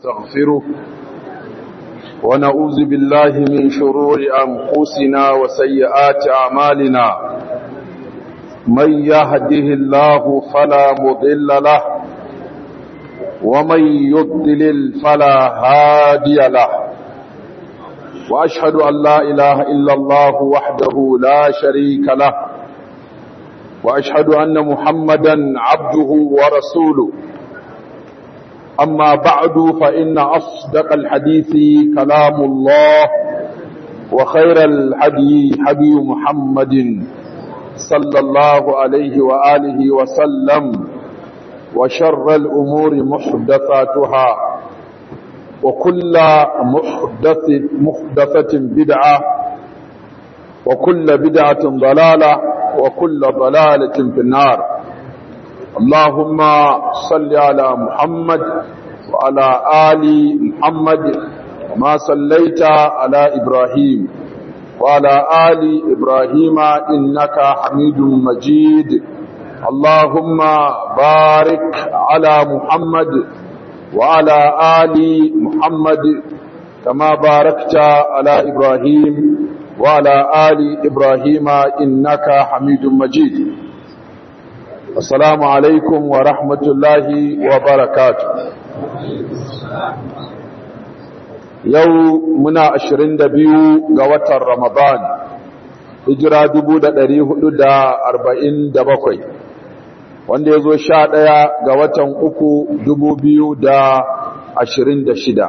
ونستغفره ونعوذ بالله من شرور أنفسنا وسيئات أعمالنا من يهده الله فلا مضل له ومن يضلل فلا هادي له وأشهد أن لا إله إلا الله وحده لا شريك له وأشهد أن محمدا عبده ورسوله أما بعد فإن أصدق الحديث كلام الله وخير الحدي حدي محمد صلى الله عليه وآله وسلم وشر الأمور محدثاتها وكل محدث محدثة بدعة وكل بدعة ضلالة وكل ضلالة في النار اللهم صل على محمد وعلى آل محمد وما صليت على إبراهيم وعلى آل إبراهيم إنك حميد مجيد اللهم بارك على محمد وعلى آل محمد كما باركت على إبراهيم وعلى آل إبراهيم إنك حميد مجيد السلام عليكم ورحمة الله وبركاته yau muna ashirin da biyu ga watan ramadan hijira dubu da ɗari hudu da arba'in da bakwai wanda ya zo sha ɗaya ga watan uku dubu biyu da ashirin da shida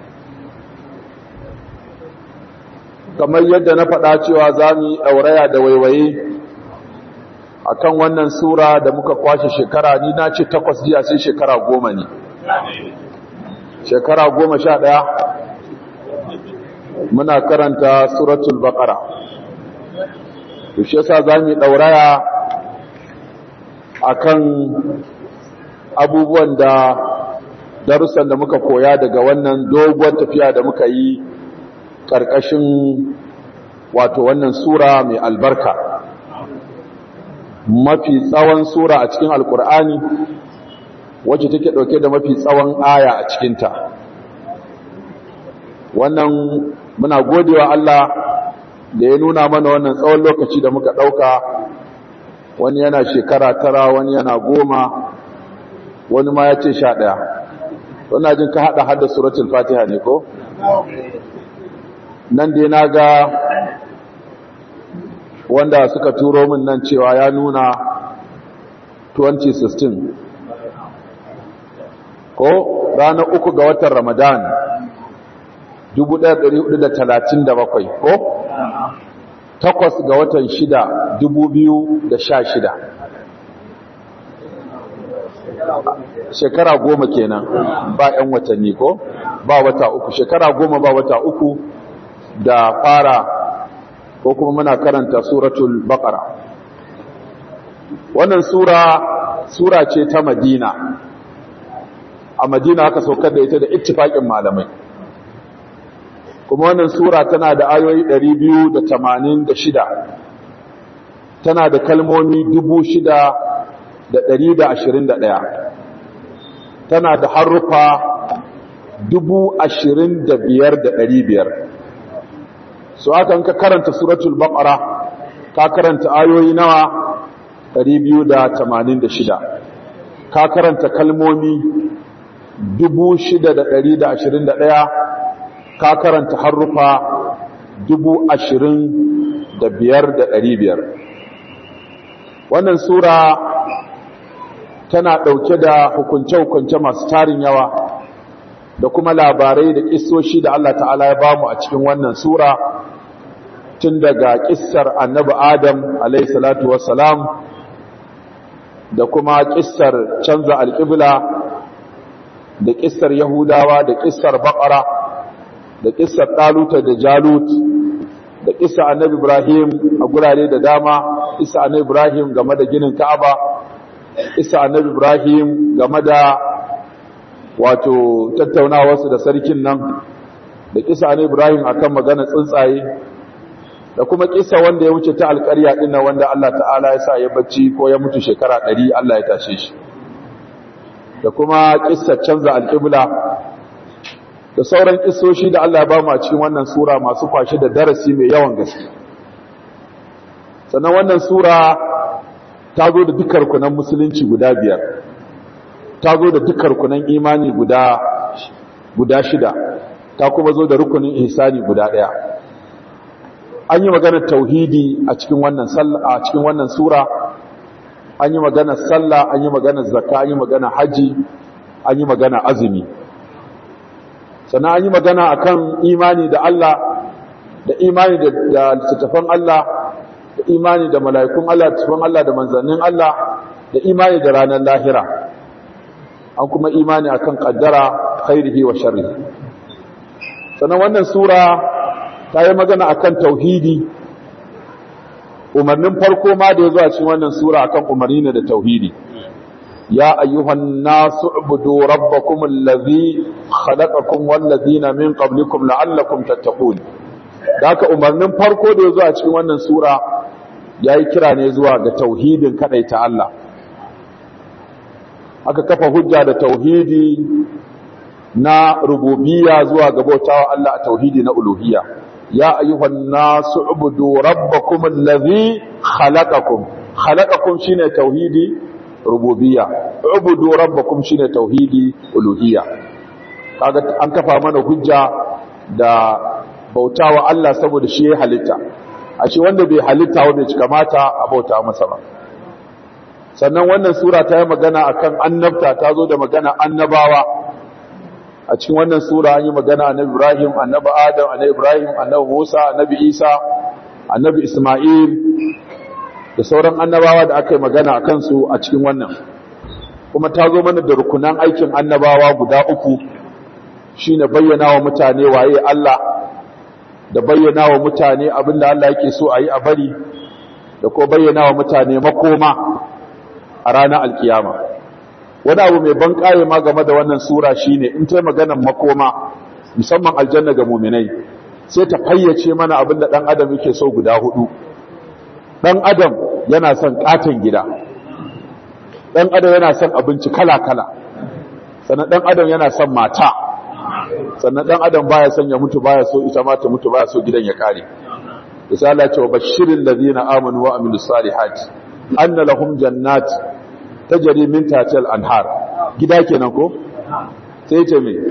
kamar yadda na faɗa cewa za mu yi ɗauraya da waiwaye a kan wannan sura da muka kwashe shekara ni na ce takwas jiya sai shekara goma ne shekara goma sha ɗaya muna karanta suratul baqara to shi yasa za mu yi ɗauraya a kan abubuwan da darussan da muka koya daga wannan doguwar tafiya da muka yi ƙarƙashin wato wannan sura mai albarka mafi tsawon sura a cikin alkur'ani wacce take ɗauke da mafi tsawon aya a cikinta wannan muna godewa Allah da ya nuna mana wannan tsawon lokaci da muka ɗauka wani yana shekara tara wani yana goma wani ma ya ce sha ɗaya wannan jin ka haɗa hada suratul fatiha ne ko? nan dai na ga wanda suka turo min nan cewa ya nuna 2016 ko ranar uku ga watan ramadan 1437 ko takwas ga watan shida 2016 shekara goma kenan ba 'yan watanni ko ba wata uku shekara goma ba wata uku da fara ko kuma muna karanta suratul baqara wannan sura sura ce ta madina a madina aka saukar da ita da ittifaqin malamai kuma wannan sura tana da ayoyi 286 tana da kalmomi 6121 tana da harufa 25500 so aka ka karanta suratul baqara ka karanta ayoyi nawa 286 ka karanta kalmomi 6121 ka karanta harufa 25500 wannan sura tana dauke da hukunce-hukunce masu tarin yawa da kuma labarai da kissoshi da Allah ta'ala ya bamu a cikin wannan sura tun daga kissar annabi adam alaihissalatu wassalam da kuma kissar canza alƙibla da kissar yahudawa da kissar baƙara da kissar ɗaluta da jalut da kissar annabi ibrahim a gurare da dama kissar annabi ibrahim game da ginin ka'aba kissar annabi ibrahim game da wato tattaunawarsu da sarkin nan da kissa annabi ibrahim akan magana tsuntsaye da kuma kisa wanda ya wuce ta alƙarya din nan wanda Allah ta'ala ya sa ya bacci ko ya mutu shekara 100 Allah ya tashe shi da kuma kissa canza alƙibla da sauran kisoshi da Allah ya ba mu a cikin wannan sura masu kwashe da darasi mai yawan gaske sannan wannan sura ta zo da dukkan rukunan musulunci guda biyar ta zo da dukkan rukunan imani guda guda shida ta kuma zo da rukunin ihsani guda daya an yi maganar tauhidi a cikin wannan sallah a cikin wannan sura an yi maganar sallah an yi maganar zakka an yi maganar haji an yi maganar azumi sannan an yi magana akan imani da Allah da imani da littattafan Allah da imani da mala'ikun Allah littattafan Allah da manzannin Allah da imani da ranar lahira an kuma imani akan kaddara khairihi wa sharrihi sannan wannan sura ta yi magana akan tauhidi umarnin farko ma da ya zo a cikin wannan sura akan umarni ne da tauhidi ya ayyuhan nasu ubudu rabbakum allazi khalaqakum wal ladina min qablikum la'allakum tattaqun haka umarnin farko da ya zo a cikin wannan sura yayi kira ne zuwa ga tauhidin kadaita Allah aka kafa hujja da tauhidi na rububiyya zuwa ga bautawa Allah a tauhidi na uluhiyya ya ayyuhan nasu ubudu rabbakum allazi khalaqakum khalaqakum shine tauhidi rububiyya ubudu rabbakum shine tauhidi uluhiyya kaga an kafa mana hujja da bautawa Allah saboda shi ya halitta a ce wanda bai halitta wanda bai kamata a bauta masa ba sannan wannan sura ta yi magana akan annabta ta zo da magana annabawa a cikin wannan sura an yi magana annabi Ibrahim annabi Adam annabi Ibrahim annabi Musa annabi Isa annabi Isma'il da sauran annabawa da aka yi magana a kansu a cikin wannan kuma ta zo mana da rukunan aikin annabawa guda uku shine bayyana wa mutane waye Allah da bayyana wa mutane abinda Allah yake so a yi a bari da ko bayyana wa mutane makoma a ranar alkiyama wani abu mai ban kaye ma game da wannan sura shine in ta maganar makoma musamman aljanna ga muminai sai ta fayyace mana abinda dan adam yake so guda hudu dan adam yana son katon gida dan adam yana son abinci kala-kala sannan dan adam yana son mata sannan dan adam baya son ya mutu baya so ita ma ta mutu baya so gidan ya kare misali ce wa bashirin ladina amanu wa amilus salihati anna lahum jannat tajri min tahtiha al-anhar gida kenan ko sai ce me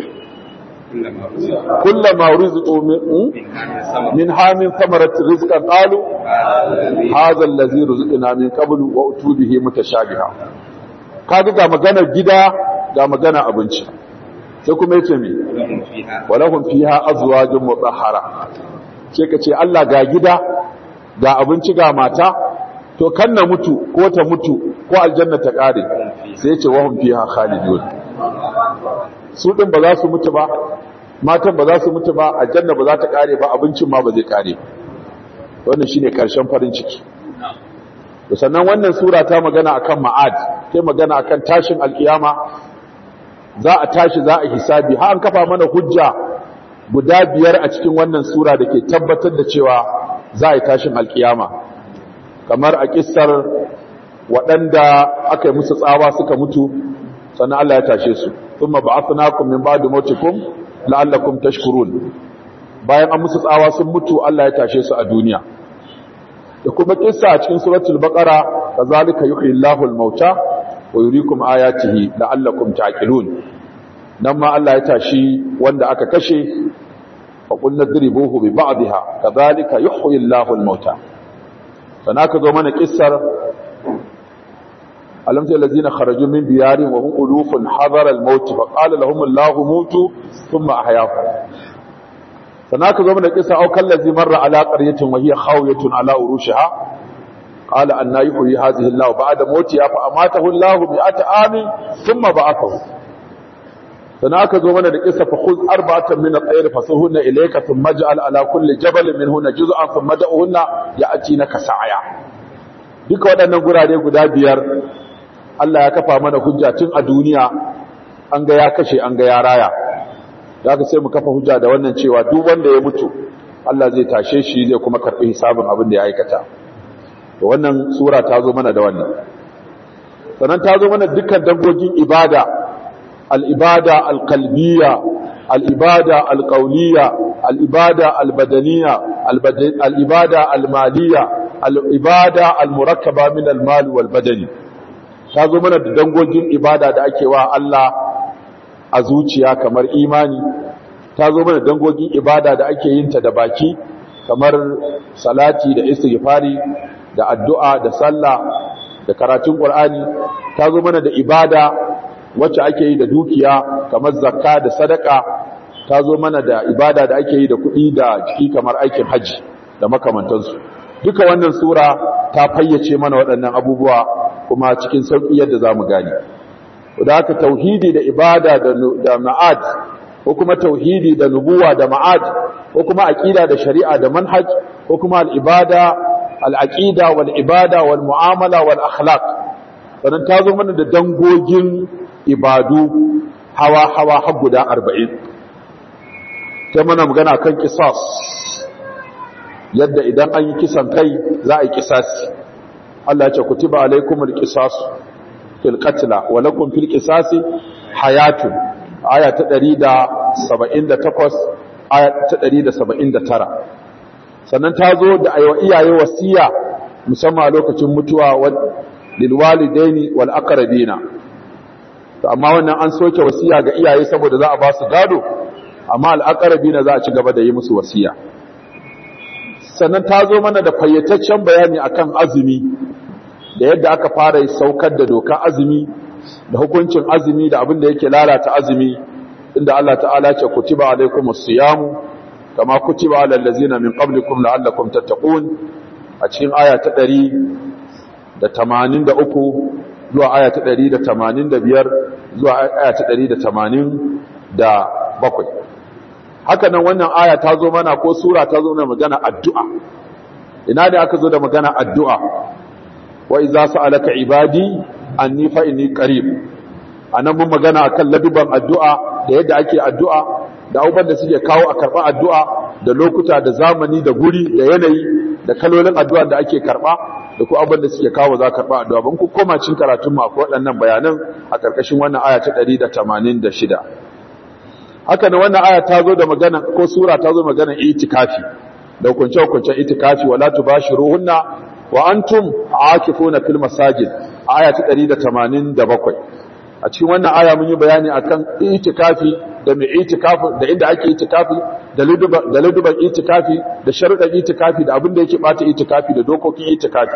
kullama rizqu min hamin thamarat rizqan qalu hadha allazi rizqna min qablu wa utubihi mutashabiha kaga ga magana gida ga magana abinci sai kuma yace me walahum fiha azwajun mutahhara sai ka ce Allah ga gida ga abinci ga mata to kan na mutu ko ta mutu ko aljanna ta kare sai yace wahum fiha khalidun su din ba za su mutu ba matan ba za su mutu ba aljanna ba za ta kare ba abincin ma ba zai kare wannan shine karshen farin ciki sannan wannan sura ta magana akan ma'ad ta magana akan tashin alkiyama za a tashi za a hisabi har an kafa mana hujja guda biyar a cikin wannan sura da ke tabbatar da cewa za a yi tashin alkiyama kamar a kissar waɗanda aka yi musu tsawa suka mutu sannan Allah ya tashe su thumma ba'athnakum min ba'di mautikum la'allakum tashkurun bayan an musu tsawa sun mutu Allah ya tashe su a duniya da kuma kissa a cikin suratul baqara kazalika yuhyi Allahu al-mauta wa yuriikum ayatihi la'allakum ta'qilun nan ma Allah ya tashi wanda aka kashe fa qulna dribuhu bi ba'dihha kazalika yuhyi Allahu al-mauta sana ka zo mana kissar alam ta allazina kharaju min diyarihim wa hum ulufun hadara al-maut fa qala lahum Allahu mutu thumma ahyahum sana ka zo mana kissa au kallazi marra ala qaryatin wa hiya khawiyatun ala urushiha qala anna yuhyi hadhihi Allah ba'da mawtiha fa amatahu Allah bi'ata amin thumma ba'athahu sana ka zo mana da kissa fa khudh arba'atan min at-tayr fasuhunna ilayka thumma ij'al ala kulli jabalin minhunna juz'an thumma da'uhunna ya'tinaka sa'ya duka waɗannan gurare guda biyar Allah ya kafa mana hujja tun a duniya an ga ya kashe an ga ya raya da aka sai mu kafa hujja da wannan cewa duk wanda ya mutu Allah zai tashe shi zai kuma karɓi hisabin abin da ya aikata to wannan sura ta zo mana da wannan sannan ta zo mana dukkan dangogin ibada al-ibada al-qalbiyya al-ibada al-qawliya al-ibada al-badaniya al-ibada al-maliya al-ibada al-murakkaba min al-mal wal badani ta zo mana da dangogin ibada da ake wa Allah a zuciya kamar imani ta zo mana dangogin ibada da ake yin ta da baki kamar salati da istighfari da addu'a da sallah da karatun qur'ani ta zo mana da ibada wacce ake yi da dukiya kamar zakka da sadaka ta zo mana da ibada da ake yi da kuɗi da jiki kamar aikin haji da makamantansu duka wannan sura ta fayyace mana waɗannan abubuwa kuma cikin sauƙi yadda za mu gane da haka tauhidi da ibada da ma'ad ko kuma tauhidi da nubuwa da ma'ad ko kuma aqida da shari'a da manhaj ko kuma al-ibada al-aqida wal ibada wal mu'amala wal akhlaq sannan ta zo mana da dangogin ibadu hawa hawa har guda 40 sai mana magana kan qisas yadda idan an yi kisan kai za a yi kisasi Allah ya ce kutiba alaikumul qisas fil qatl wa lakum fil qisasi hayatun aya ta 178 aya ta 179 sannan ta zo da aiwa iyaye wasiya musamman a lokacin mutuwa lil walidaini wal aqrabina to amma wannan an soke wasiya ga iyaye saboda za a ba su gado amma al aqrabina za a ci gaba da yi musu wasiya sannan ta zo mana da fayyataccen bayani akan azumi da yadda aka fara saukar da doka azumi da hukuncin azumi da abin da yake lalata azumi inda Allah ta'ala ce kutiba alaikumus siyamu kama kutiba alal ladzina min qablikum la'allakum tattaqun a cikin aya ta 183 zuwa aya ta 185 zuwa aya ta 187 haka nan wannan aya ta zo mana ko sura ta zo mana magana addu'a ina da aka zo da magana addu'a wa iza sa'alaka ibadi anni fa inni qarib anan mun magana akan laduban addu'a da yadda ake addu'a da abubuwan da suke kawo a karɓa addu'a da lokuta da zamani da guri da yanayi da kalolin addu'a da ake karɓa da ko abubuwan da suke kawo za karɓa addu'a ban ku koma cin karatun mu akwai waɗannan bayanan a ƙarƙashin wannan aya ta 186 haka ne wannan aya ta zo da magana ko sura ta zo magana itikafi da hukunce hukuncen itikafi wala tubashiruhunna wa antum aakifuna fil masajid aya ta 187 a cikin wannan aya mun yi bayani akan itikafi da mai itikafi da inda ake itikafi da luduban da luduban itikafi da sharuɗan itikafi da abin da yake bata itikafi da dokokin itikafi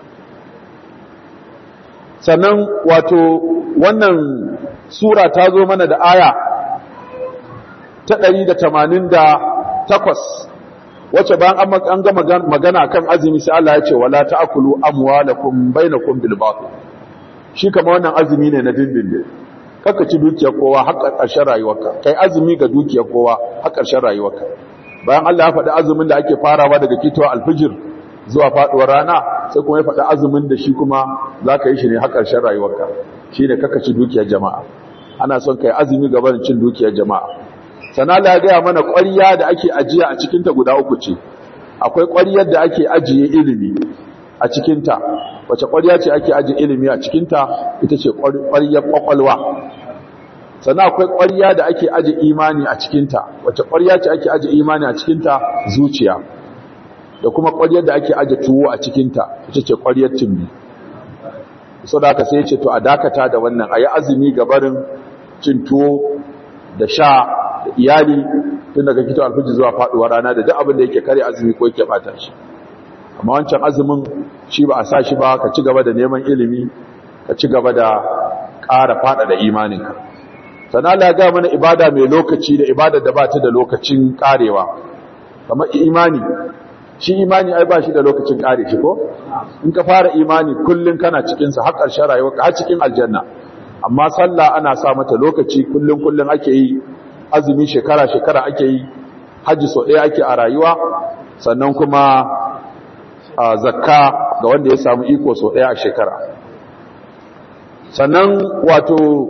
sannan wato wannan sura ta zo mana da aya ta 188 wacce bayan an ga magana kan azumi sai Allah ya ce wala ta'kulu amwalakum bainakum bil batil shi kama wannan azumi ne na dindindin kaka ci dukiyar kowa har ƙarshen rayuwarka kai azumi ga dukiyar kowa har ƙarshen rayuwarka bayan Allah ya faɗi azumin da ake farawa daga fitowar alfijir zuwa faɗuwar rana sai kuma ya faɗi azumin da shi kuma za ka yi shi ne har ƙarshen rayuwarka shi ne kaka ci dukiyar jama'a ana son kai azumi ga barin cin dukiyar jama'a sana Allah ya gaya mana ƙwarya da ake ajiya a cikinta guda uku ce akwai ƙwaryar da ake ajiye ilimi a cikinta wace ƙwarya ce ake ajiye ilimi a cikinta ita ce ƙwaryar ƙwaƙwalwa sannan akwai ƙwarya da ake ajiye imani a cikinta wace ƙwarya ce ake ajiye imani a cikinta zuciya da kuma ƙwaryar da ake ajiye tuwo a cikinta ita ce ƙwaryar timbi so da aka sai ce to a dakata da wannan a yi azumi gabarin cin tuwo da sha da iyali tun daga fito alfiji zuwa faɗuwa rana da duk abin da yake kare azumi ko yake bata shi amma wancan azumin shi ba a sa shi ba ka ci gaba da neman ilimi ka ci gaba da ƙara faɗa da imaninka sana Allah ya ga mana ibada mai lokaci da ibada da ba ta da lokacin ƙarewa kamar imani shi imani ai ba shi da lokacin ƙare shi ko in ka fara imani kullun kana cikin sa har ƙarshen rayuwarka har cikin aljanna amma sallah ana sa mata lokaci kullun kullun ake yi azumi shekara shekara ake yi haji so ɗaya ake a rayuwa sannan kuma a zakka ga wanda ya samu iko so ɗaya a shekara sannan wato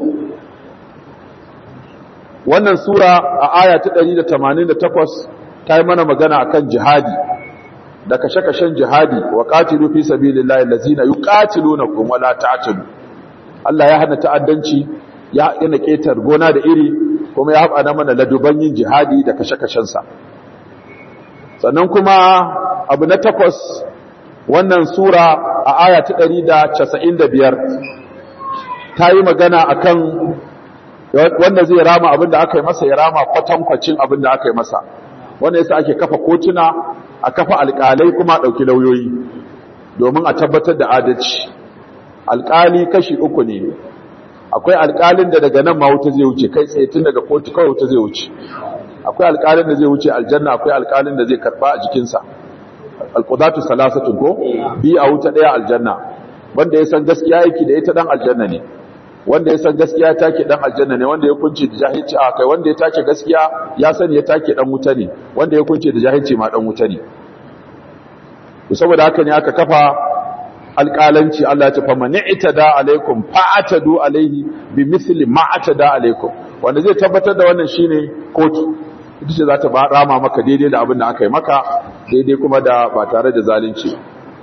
wannan sura a aya ta 188 ta yi mana magana akan jihadi da kashe-kashen jihadi wa qatilu fi sabilillahi allazina yuqatilunakum wala ta'tadu Allah ya hana ta'addanci ya hana ketar gona da iri kuma ya haɓa mana laduban yin jihadi da kashe-kashensa sannan kuma abu na takwas wannan sura a aya ta ɗari da casa'in da biyar ta yi magana a kan wanda zai rama abin da aka yi masa ya rama kwatankwacin abin da aka yi masa wanda yasa ake kafa kotuna a kafa alƙalai kuma a ɗauki lauyoyi domin a tabbatar da adalci alƙali kashi uku ne akwai alƙalin da daga nan ma wuta zai wuce kai tsaye tun daga kotu kawai wuta zai wuce akwai alƙalin da zai wuce aljanna akwai alƙalin da zai karɓa a jikinsa alƙudatu salasatun ko bi a wuta ɗaya aljanna wanda ya san gaskiya yake da ita dan aljanna ne wanda ya san gaskiya take dan aljanna ne wanda ya kunce da jahilci a kai wanda ya take gaskiya ya sani ya take dan wuta ne wanda ya kunce da jahilci ma dan wuta ne to saboda haka ne aka kafa alƙalanci Allah ya ce fa man i'tada alaikum fa'atadu alaihi bi misli ma atada alaikum wanda zai tabbatar da wannan shine kotu ita ce za ta rama maka daidai da abin da aka yi maka daidai kuma da ba tare da zalunci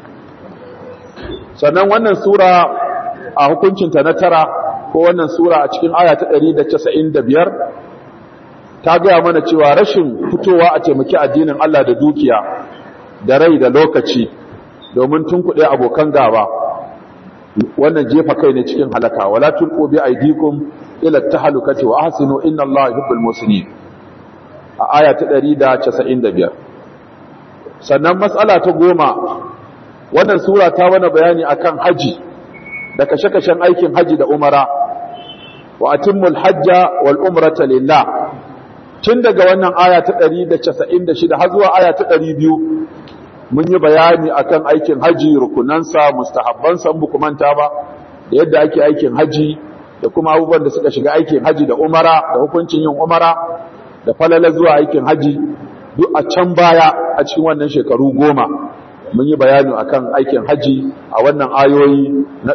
sannan wannan sura a hukuncinta na tara ko wannan sura a cikin aya ta 195 ta gaya mana cewa rashin fitowa a taimaki addinin Allah da dukiya da rai da lokaci domin tunkuɗe abokan gaba wannan jefa kai ne cikin halaka wala tulqu bi aydikum ila tahlukati wa ahsinu inna Allaha yuhibbul muslimin a aya ta 195 sannan matsala ta goma wannan sura ta mana bayani akan haji da kashe-kashen aikin haji da umara wa atimmul hajja wal umrata lillah tun daga wannan aya ta 196 har zuwa aya ta 200 mun yi bayani akan aikin haji rukunansa mustahabbansa bu manta ba da yadda ake aikin haji da kuma abubuwan da suka shiga aikin haji da umara da hukuncin yin umara da falala zuwa aikin haji duk a can baya a cikin wannan shekaru goma mun yi bayani akan aikin haji a wannan ayoyi na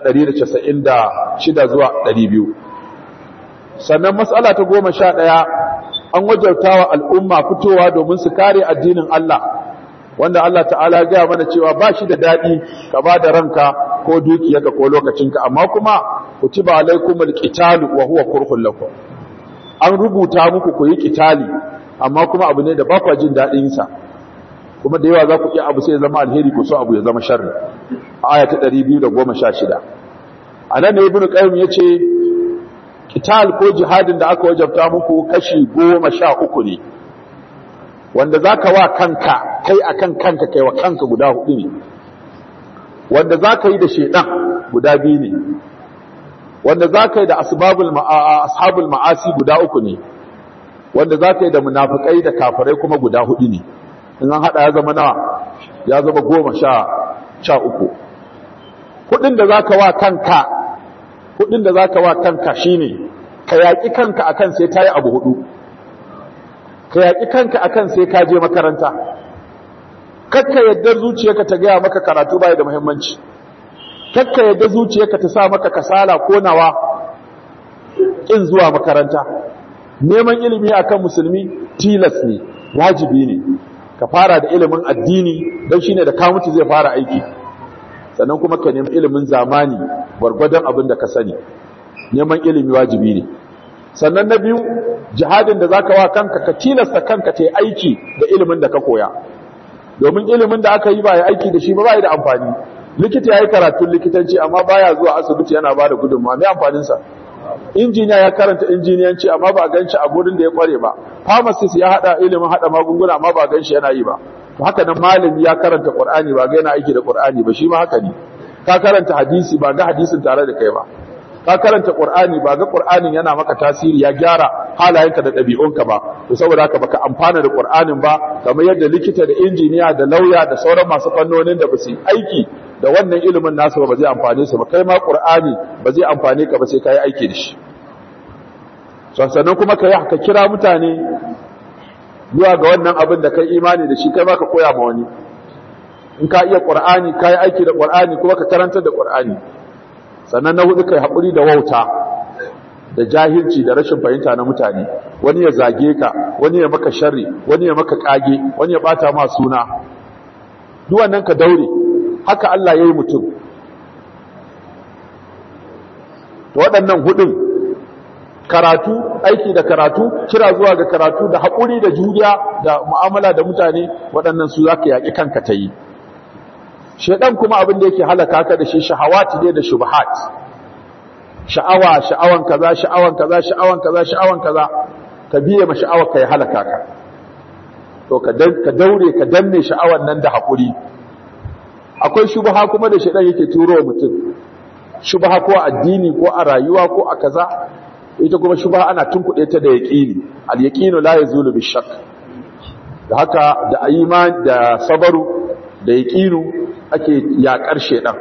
196 zuwa 200 sannan matsala ta goma sha ɗaya an wajartawa al'umma fitowa domin su kare addinin Allah wanda Allah ta'ala gaya mana cewa ba shi da daɗi ka ba da ranka ko dukiyarka ko lokacinka amma kuma kutiba alaikumul qitalu wa huwa kurhun lakum an rubuta muku ku yi kitali amma kuma abu ne da ba kwa jin daɗin sa kuma da yawa za ku ƙi abu sai ya zama alheri ku so abu ya zama sharri a aya ta 216 a nan ne ibnu qayyim yace kital ko jihadin da aka wajabta muku kashi 13 ne wanda zaka wa kanka kai akan kanka kai wa kanka guda hudu ne wanda zaka yi da shedan guda biyu ne wanda zaka yi da asbabul ashabul ma'asi guda uku ne wanda zaka yi da munafikai da kafirai kuma guda hudu ne in an hada ya zama nawa ya zama goma sha sha uku kudin da zaka wa kanka kudin da zaka wa kanka shine ka yaki kanka akan sai tayi abu hudu ka yaki kanka akan sai ka je makaranta kakka yadda zuciyarka ta gaya maka karatu bai da muhimmanci kakka yadda zuciyarka ta sa maka kasala ko nawa kin zuwa makaranta neman ilimi akan musulmi tilas ne wajibi ne ka fara da ilimin addini don shine da ka mutu zai fara aiki sannan kuma ka nemi ilimin zamani gwargwadon abin da ka sani neman ilimi wajibi ne sannan na biyu jihadin da zaka wa kanka ka tilasta kanka ta aiki da ilimin da ka koya domin ilimin da aka yi ba ya aiki da shi ba ba da amfani likita ya yi karatun likitanci amma baya zuwa asibiti yana ba da gudunmawa mai amfaninsa injiniya ya karanta injiniyanci amma ba a gan shi a gurin da ya kware ba pharmacist ya hada ilimin hada magunguna amma ba a gan shi yana yi ba haka nan malami ya karanta qur'ani ba ga yana aiki da qur'ani ba shi ma haka ne ka karanta hadisi ba ga hadisin tare da kai ba ka karanta qur'ani ba ga qur'anin yana maka tasiri ya gyara halayenka da ɗabi'unka ba to saboda haka baka amfana da qur'anin ba kamar yadda likita da injiniya da lauya da sauran masu fannonin da ba su aiki da wannan ilimin nasu ba zai amfane su ba kai ma qur'ani ba zai amfane ka ba sai kai aiki da shi sannan kuma ka ka kira mutane zuwa ga wannan abin da kai imani da shi kai ma ka koya ma wani in ka iya qur'ani kai aiki da qur'ani kuma ka karanta da qur'ani sannan na hudu kai haƙuri da wauta da jahilci da rashin fahimta na mutane wani ya zage ka wani ya maka sharri wani ya maka kage wani ya bata ma suna duk wannan ka daure haka Allah yayi mutum to waɗannan hudun karatu aiki da karatu kira zuwa ga karatu da haƙuri da juriya da mu'amala da mutane waɗannan su zaka yaƙi kanka ta yi shedan kuma abin da yake halaka ka da shi shahawati ne da shubuhat sha'awa sha'awan kaza sha'awan kaza sha'awan kaza sha'awan kaza ka biye ma sha'awar ka ya halaka ka to ka daure ka danne sha'awan nan da haƙuri akwai shubha kuma da shedan yake turo mutum shubha ko addini ko a rayuwa ko a kaza ita kuma shubha ana tunkuɗe ta da yaqini al yaqinu la yazulu bi shakk da haka da iman da sabaru da yaqinu ake yakar shedan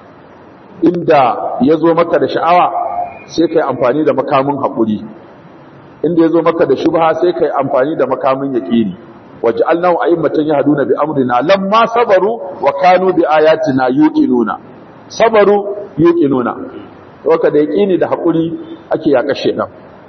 inda yazo maka da sha'awa sai kai amfani da makamin hakuri inda yazo maka da shubha sai kai amfani da makamin yaqini waj'alnahu a'immatan yahduna bi amrina lamma sabaru wa kanu bi ayatina yuqinuna sabaru yuqinuna to da yaqini da hakuri ake yaƙa shedan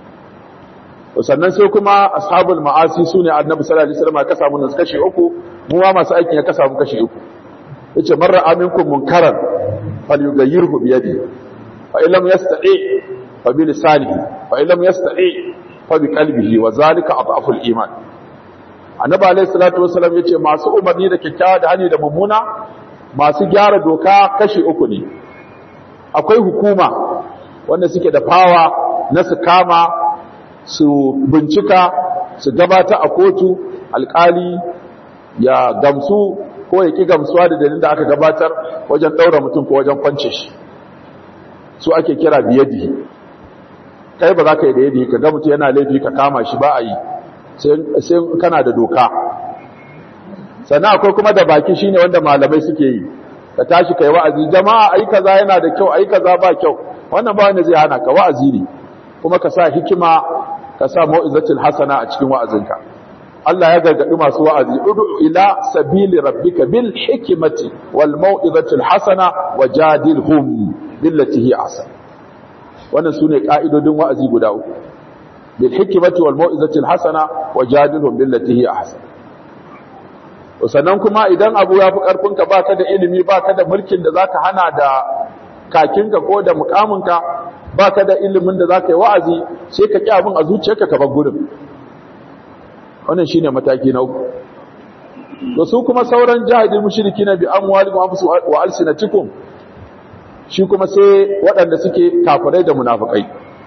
sannan sai kuma ashabul ma'asi sune annabi sallallahu alaihi wasallam ka samu nan kashi uku mu ma masu aikin ya ka samu kashi uku yace marra aminkum munkaran falyughayyirhu bi yadihi fa in lam yastati fa bi lisanihi fa in lam yastati fa bi qalbihi wa zalika adhaful iman annabi alaihi salatu wasallam yace masu umarni da kyakkyawa da hani da mummuna masu gyara doka kashi uku ne akwai hukuma wanda suke da fawa na su kama su bincika su gabata a kotu alkali ya gamsu ko ya ki gamsuwa da dalilin da aka gabatar wajen ɗaura mutum ko wajen kwance shi su ake kira biyadi kai ba za ka yi da yadi ka ga mutum yana laifi ka kama shi ba a yi sai kana da doka sannan akwai kuma da baki shine wanda malamai suke yi ka tashi kai wa'azi jama'a ayi kaza yana da kyau ayi kaza ba kyau wannan ba wanda zai hana ka wa'azi ne kuma ka sa hikima ka sa mau'izatul hasana a cikin wa'azinka Allah ya gargadi masu wa'azi udu ila sabili rabbika bil hikmati wal mau'izatul hasana wajadilhum billati hi ahsan wannan sune ka'idodin wa'azi guda uku bil hikmati wal mau'izatul hasana wajadilhum billati hi ahsan sannan kuma idan abu ya fi ƙarfinka ba ka da ilimi ba ka da mulkin da za ka hana da kakinka ko da mukaminka ba ka da ilimin da za ka yi wa'azi sai ka ƙi abin a zuciyarka ka bar gudun wannan shi ne mataki na uku da su kuma sauran jihadin mushiriki na bi amwalikum anfusu wa alsinatikum shi kuma sai waɗanda suke kafirai da munafikai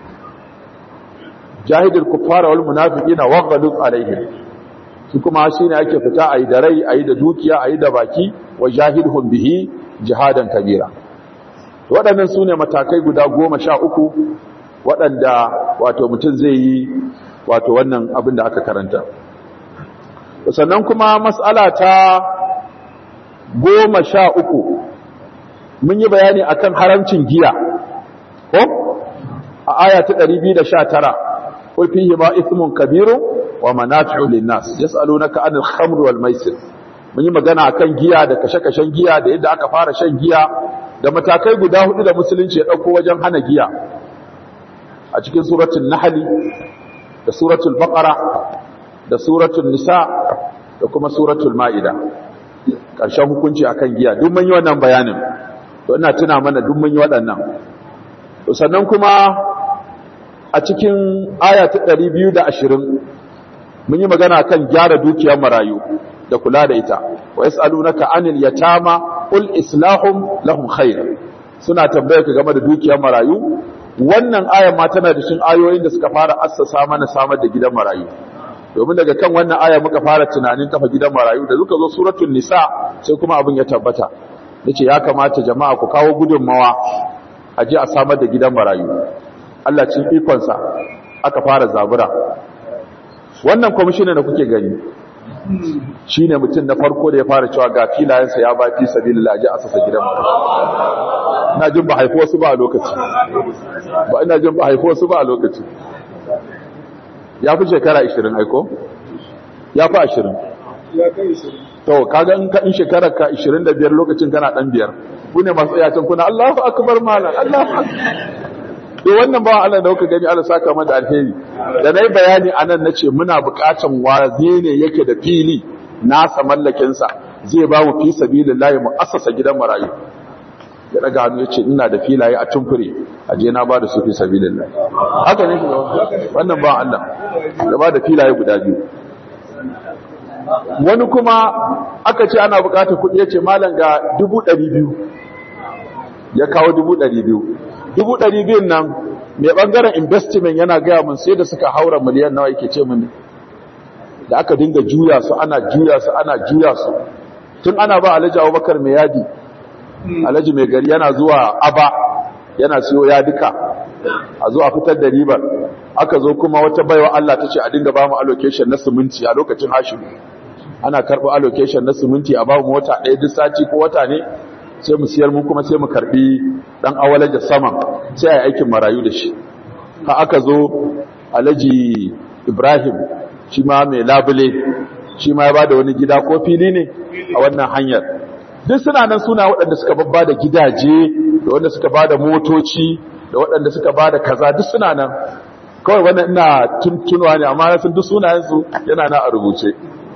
jahidul kuffara wal munafiqina waghluz alaihim shi kuma shi ne ake fita a yi da rai a yi da dukiya a yi da baki wa jahidhun bihi jihadan kabira waɗannan su ne matakai guda goma sha uku waɗanda wato mutum zai yi wato wannan abin da aka karanta sannan kuma matsala ta goma sha uku mun yi bayani akan haramcin giya ko a aya ta 219 قل فيهما إثم كبير ومنافع للناس يسألونك عن الخمر والميسر mun yi magana akan giya da kashe-kashen giya da yadda aka fara shan giya da matakai guda hudu da musulunci ya dauko wajen hana giya a cikin suratul nahl da suratul baqara da suratul nisa da kuma suratul maida karshen hukunci akan giya duk mun yi wannan bayanin to ina tuna mana duk mun yi waɗannan to sannan kuma a cikin aya ta 220 mun yi magana kan gyara dukiyar marayu da kula da ita wa yas'alunaka anil yatama qul islahum lahum khair suna tambaye ka game da dukiyar marayu wannan aya ma tana da shin ayoyin da suka fara assasa mana samar da gidan marayu domin daga kan wannan aya muka fara tunanin kafa gidan marayu da suka zo suratul nisa sai kuma abin ya tabbata nace ya kamata jama'a ku kawo gudunmawa a je a samar da gidan marayu Allah cin ikonsa aka fara zabura wannan kwamishina da kuke gani shi ne mutum na farko da ya fara cewa ga filayensa ya ba fi sabi lalaji a sassa gidan mara ina jin ba haifu wasu ba a lokaci ba ina jin ba haifu wasu ba a lokaci ya fi shekara 20 aiko? ya fi 20 to kaga in ka in shekarar ka 25 lokacin kana dan biyar ku ne masu tsayacin kuna Allahu akbar malam Allahu akbar to wannan ba Allah da kuka gani Allah saka mana alheri da nayi bayani anan nace muna buƙatan wazi ne yake da fili nasa mallakin sa zai ba mu fi sabilillahi mu assasa gidan marayu ya daga hannu ya ce ina da filaye a tumfure a je na ba da su fi sabilillah haka ne shi wannan ba Allah ya ba da filaye guda biyu wani kuma aka ce ana bukatar kuɗi ya ce malam ga dubu ɗari biyu ya kawo dubu ɗari biyu dubu ɗari biyun nan mai ɓangaren investment yana gaya mun sai da suka haura miliyan nawa yake ce mini da aka dinga juya su ana juya su ana juya su tun ana ba alhaji abubakar mai yadi alhaji mai gari yana zuwa aba yana siyo yadika a zo a fitar da ribar aka zo kuma wata baiwa Allah ta ce a dinga ba mu allocation na siminti a lokacin hashimu ana karɓi allocation na siminti a ba mu wata ɗaya duk sati ko wata ne sai mu siyar mu kuma sai mu karɓi ɗan awalaja saman sai a yi aikin marayu da shi ha aka zo alhaji ibrahim shi ma mai labule shi ma ya ba da wani gida ko fili ne a wannan hanyar duk suna nan suna waɗanda suka babba da gidaje da wanda suka ba da motoci da waɗanda suka ba da kaza duk suna nan kawai wannan ina tuntunuwa ne amma sun duk sunayensu yana na a rubuce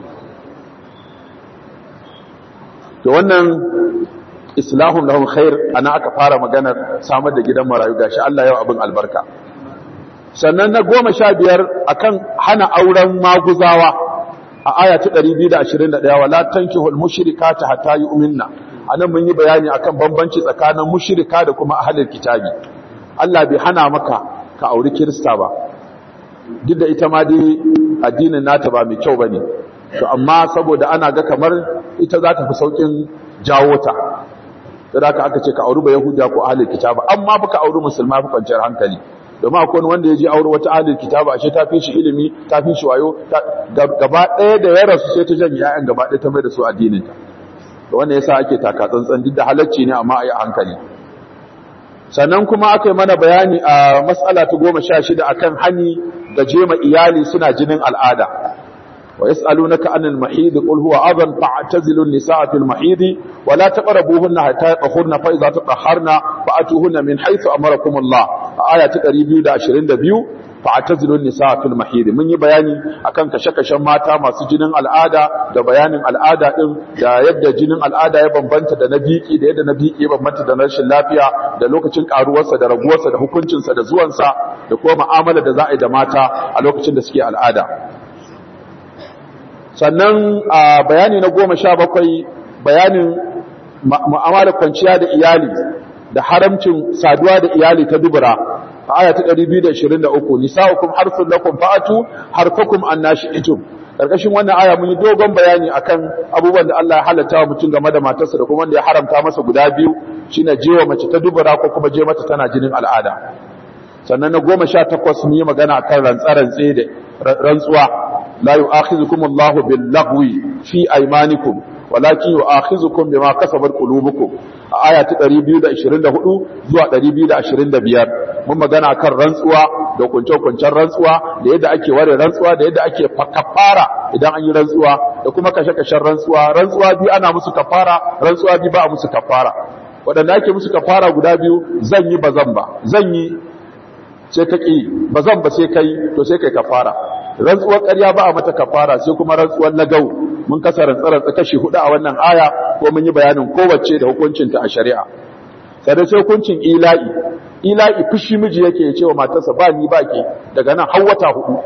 da wannan islahun lahum khair ana aka fara maganar samar da gidan marayu gashi Allah yau abin albarka sannan na goma sha biyar akan hana auren maguzawa a aya ta 221 wala tankihul mushrikata hatta yu'minna anan mun yi bayani akan bambanci tsakanin mushrika da kuma ahlul kitabi Allah bai hana maka ka auri kirista ba duk da ita ma dai addinin nata ba mai kyau bane to amma saboda ana ga kamar ita za ta fi saukin jawo ta da haka aka ce ka auri ba yahuda ko ahlul kitaba amma baka auri musulma fi kwanciyar hankali domin akwai wanda ya je aure wata ahlul kitaba ashe ta fi shi ilimi ta fi shi wayo gaba ɗaya da ya rasu sai ta janye ƴaƴan gaba ɗaya ta mai da su addinin ta to wannan yasa ake taka tsantsan duk da halacci ne amma a yi hankali sannan kuma aka yi mana bayani a matsala ta goma sha shida akan hani da jema iyali suna jinin al'ada ويسألونك عن المحيض قل هو أذن فاعتزلوا النساء في المحيض ولا تقربوهن حتى يطهرن فإذا تطهرن فأتوهن من حيث أمركم الله آية تقريبا دا عشرين دا بيو فاعتزلوا النساء في المحيض من يبياني أكن كشكشن ماتا ما سجنن العادة دا بيان العادة إن دا يبدا جنن العادة يبن بنت دا نبيكي دا يبدا نبيكي يبن بنت دا نرش اللافية دا لوكتشن كاروسا دا رغوسا دا حكونشنسا دا زوانسا دا كوما معاملة دا زائد ماتا a lokacin da suke al'ada sannan a bayani na goma sha bakwai bayanin mu'amalar kwanciya da iyali da haramcin saduwa da iyali ta dubura a aya ta 223 nisa'ukum harsun lakum fa'atu harfakum annashi'tum karkashin wannan aya mun yi dogon bayani akan abubuwan da Allah ya halatta wa mutum game da matarsa da kuma wanda ya haramta masa guda biyu shine jewa mace ta dubura ko kuma je mata tana jinin al'ada sannan na goma sha takwas mun yi magana akan rantsarantse da rantsuwa لا يؤاخذكم الله باللغو في أيمانكم ولكن يؤاخذكم بما كسبت قلوبكم آية 224 zuwa 225 mun magana kan rantsuwa da kunce-kuncen rantsuwa da yadda ake ware rantsuwa da yadda ake kafara idan an yi rantsuwa da kuma kashe-kashen rantsuwa rantsuwa biyu ana musu kafara rantsuwa biyu ba a musu kafara waɗanda ake musu kafara guda biyu zan yi ba zan ba zan yi sai ka ƙi ba zan ba sai kai to sai kai kafara rantsuwar ƙarya ba a mata kafara sai kuma rantsuwar lagau mun kasa rantsarantsa kashi hudu a wannan aya ko mun yi bayanin kowace da hukuncinta a shari'a sai sai hukuncin ila'i ila'i fushi miji yake ya ce wa matarsa ba ni ba ke daga nan har wata hudu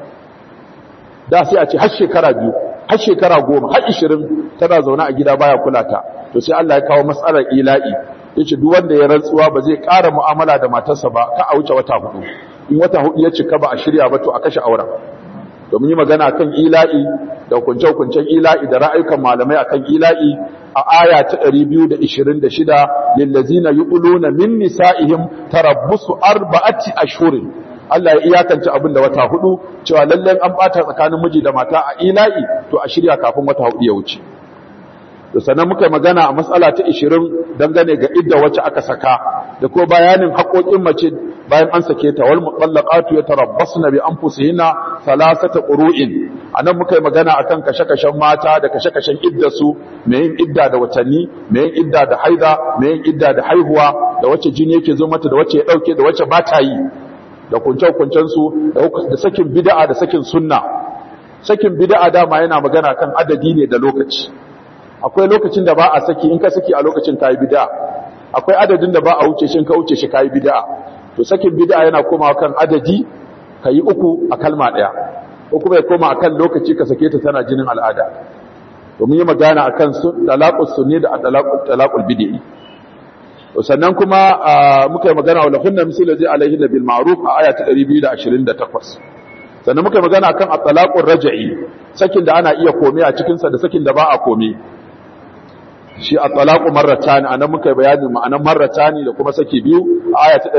da sai a ce har shekara biyu har shekara goma har ishirin tana zaune a gida baya kula ta to sai Allah ya kawo matsalar ila'i yace duk wanda ya rantsuwa ba zai ƙara mu'amala da matarsa ba ka a wuce wata hudu in wata hudu ya cika ba a shirya ba to a kashe auren domin yi magana kan ila'i da hukunce-hukuncen ila'i da ra'ayukan malamai akan ila'i a aya ta 226 lillazina yuquluna min nisa'ihim tarabbusu arba'ati ashhurin Allah ya iyakance abin da wata hudu cewa lalle an bata tsakanin miji da mata a ila'i to a shirya kafin wata hudu ya wuce to sannan muka magana a matsala ta 20 dangane ga idda wacce aka saka da ko bayanin haƙoƙin mace bayan an sake ta wal mutallaqatu yatarabbasna bi anfusihinna thalathata qurun anan muka yi magana akan kashe-kashen mata da kashe-kashen idda su me yin idda da watanni me yin idda da haida me yin idda da haihuwa da wacce jini yake zo mata da wacce ya dauke da wacce ba ta yi da kunce-kuncen su da sakin bid'a da sakin sunna sakin bid'a dama yana magana kan adadi ne da lokaci akwai lokacin da ba a saki in ka saki a lokacin ka yi bid'a akwai adadin da ba a wuce shi ka wuce shi kai bid'a to sakin bid'a yana komawa kan adadi kai uku a kalma daya ko kuma ya koma akan lokaci ka sake ta tana jinin al'ada to mun yi magana akan sun talaqus sunni da talaqul talaqul bid'i sannan kuma muka yi magana wala hunna mislu zai alaihi bil ma'ruf a aya ta 228 sannan muka yi magana akan at-talaqur raj'i sakin da ana iya kome a cikin sa da sakin da ba a kome shi at-talaqu marratan anan muka yi bayanin ma'anan marratani da kuma saki biyu a aya ta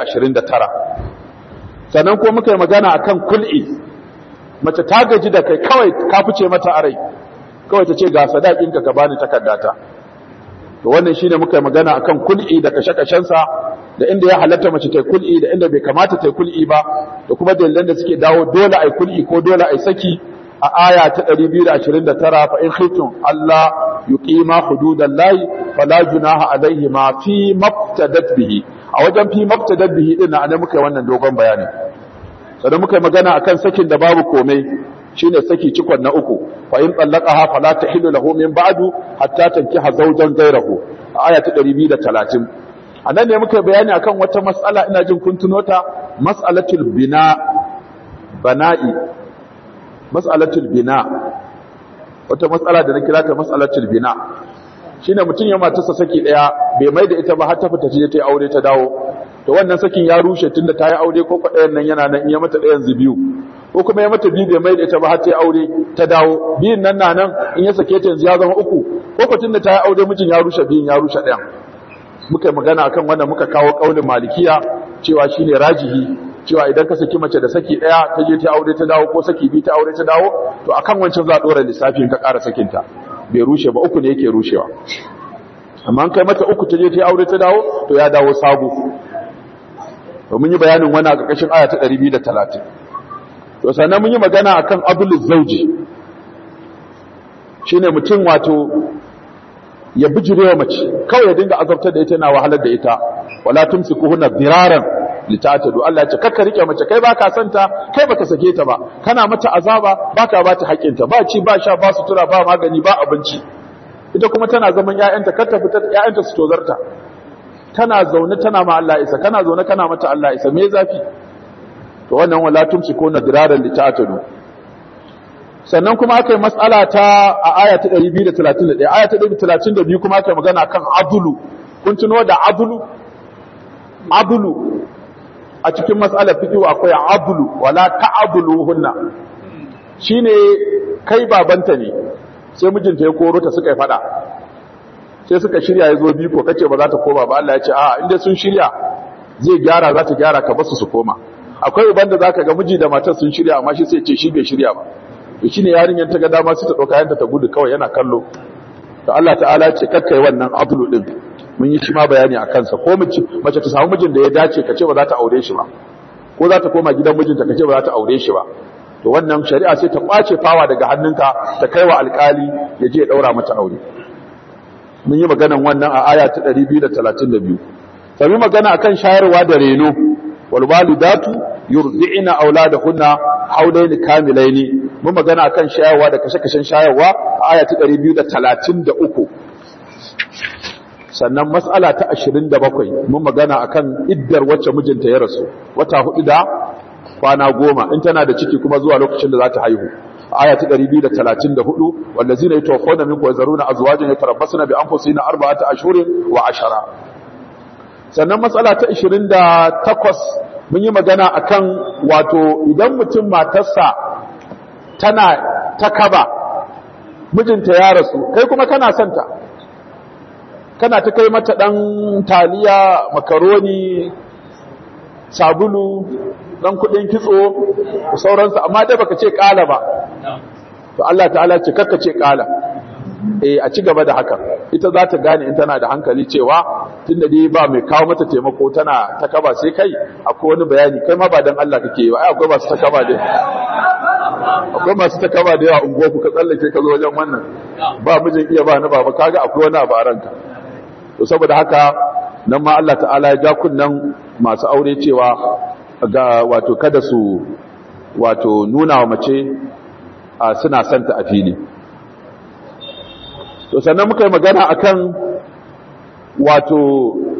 229 sannan kuma muka yi magana akan kul'i mace ta gaji da kai kawai ka fice mata a rai kawai ta ce ga sadakinka ka bani takardata to wannan shine muka yi magana akan kul'i da kashe-kashensa da inda ya halatta mace ta kul'i da inda bai kamata ta kul'i ba da kuma dalilan da suke dawo dole ai kul'i ko dole ai saki a aya ta 229 fa in khiftum Allah yuqima hududallahi fala junaha alaihi ma fi mabtadat bihi a wajen fi mabtadat bihi din nan muka yi wannan dogon bayani sannan muka yi magana akan sakin da babu komai shine saki cikon na uku fa in tallaqaha fala tahillu lahu min ba'du hatta tankiha zawjan ghayrahu aya ta 230 anan ne muka bayani akan wata mas'ala ina jin kun tuno ta mas'alatul bina bana'i mas'alatul bina wata mas'ala da na kira ta mas'alatul bina shine mutun ya matarsa saki daya bai mai da ita ba har ta fita je ta aure ta dawo to wannan sakin ya rushe tunda ta yi aure ko kwaɗayan nan yana nan in ya mata ɗayan biyu ko kuma ya mata biyu bai mai da ita ba har ta yi aure ta dawo biyun nan na nan in ya sake ta yanzu ya zama uku ko ko tunda ta yi aure mijin ya rushe biyun ya rushe ɗayan muka yi magana akan wannan muka kawo ƙaunin malikiya cewa shine rajihi cewa idan ka saki mace da saki ɗaya ta je ta aure ta dawo ko saki biyu ta aure ta dawo to akan wancan za a ɗora lissafin ka ƙara sakinta bai rushe ba uku ne yake rushewa amma an kai mata uku ta je ta aure ta dawo to ya dawo sabo to mun yi bayanin wani a ƙarƙashin aya ta 230 to sannan mun yi magana akan abulul zauji shine mutum wato ya bijirewa mace kawai ya dinga azabtar da ita na wahalar da ita wala tumsikuhunna diraran litatadu Allah ya ce kakka rike mace kai baka santa kai baka sake ta ba kana mata azaba baka ba ta haƙinta ba ci ba sha ba sutura ba magani ba abinci ita kuma tana zaman ƴaƴanta kar ta fita ƴaƴanta su tozarta tana zaune tana ma Allah isa kana zaune kana mata Allah isa me zafi to wannan wala tumsiku nadiraran litatadu sannan kuma aka yi mas'ala ta a aya ta 231 aya ta 232 kuma aka yi magana kan adulu kun tuno da adulu adulu a cikin mas'alar fiqh akwai adulu wala ta'aduluhunna shine kai babanta ne sai mijinta ya koro ta suka yi fada sai suka shirya ya zo biko kace ba za ta koma ba Allah ya ce a inda sun shirya zai gyara za ta gyara ka basu su koma akwai uban da zaka ga miji da matar sun shirya amma shi sai ce shi bai shirya ba to shine yarinyar ta ga dama sai ta dauka yanta ta gudu kawai yana kallo to Allah ta'ala ce kakkai wannan adlu din mun yi shi ma bayani a kansa ko mace mace ta samu mijin da ya dace kace ba za ta aure shi ba ko za ta koma gidan mijinta kace ba za ta aure shi ba to wannan shari'a sai ta kwace fawa daga hannunka ta kai wa alkali ya je ya daura mata aure mun yi maganan wannan a aya ta 232 sai magana akan shayarwa da reno wal walidatu yurdi'na auladahunna haulaini kamilaini mun magana akan shayarwa da kashe-kashen shayarwa a aya ta 233 sannan mas'ala ta 27 mun magana akan iddar wacce mijinta ya rasu wata hudu da kwana goma in tana da ciki kuma zuwa lokacin da za ta haihu aya ta 234 wallazina yatawaffawna minkum yazaruna azwajan yatarabbasna bi anfusihinna arba'ata ashhurin wa ashara sannan matsala ta 28 mun yi magana akan wato idan mutum matarsa tana ta kaba mijinta ya rasu kai kuma kana santa kana ta kai mata dan taliya makaroni sabulu dan kudin kitso da sauransu amma dai baka ce kala ba to Allah ta'ala ce kakka ce kala eh a ci gaba da haka ita za ta gane in tana da hankali cewa tunda dai ba mai kawo mata taimako tana ta kaba sai kai akwai wani bayani kai ma ba dan Allah kake yi ba ai akwai masu ta kaba da akwai masu ta kaba da yawa unguwa ku ka tsallake ka zo wajen wannan ba mijin iya ba na baba kaga akwai wani abu a ranka to saboda haka nan ma Allah ta'ala ya ja kunnan masu aure cewa ga wato kada su wato nuna wa mace a suna santa a fili to sannan muka yi magana akan wato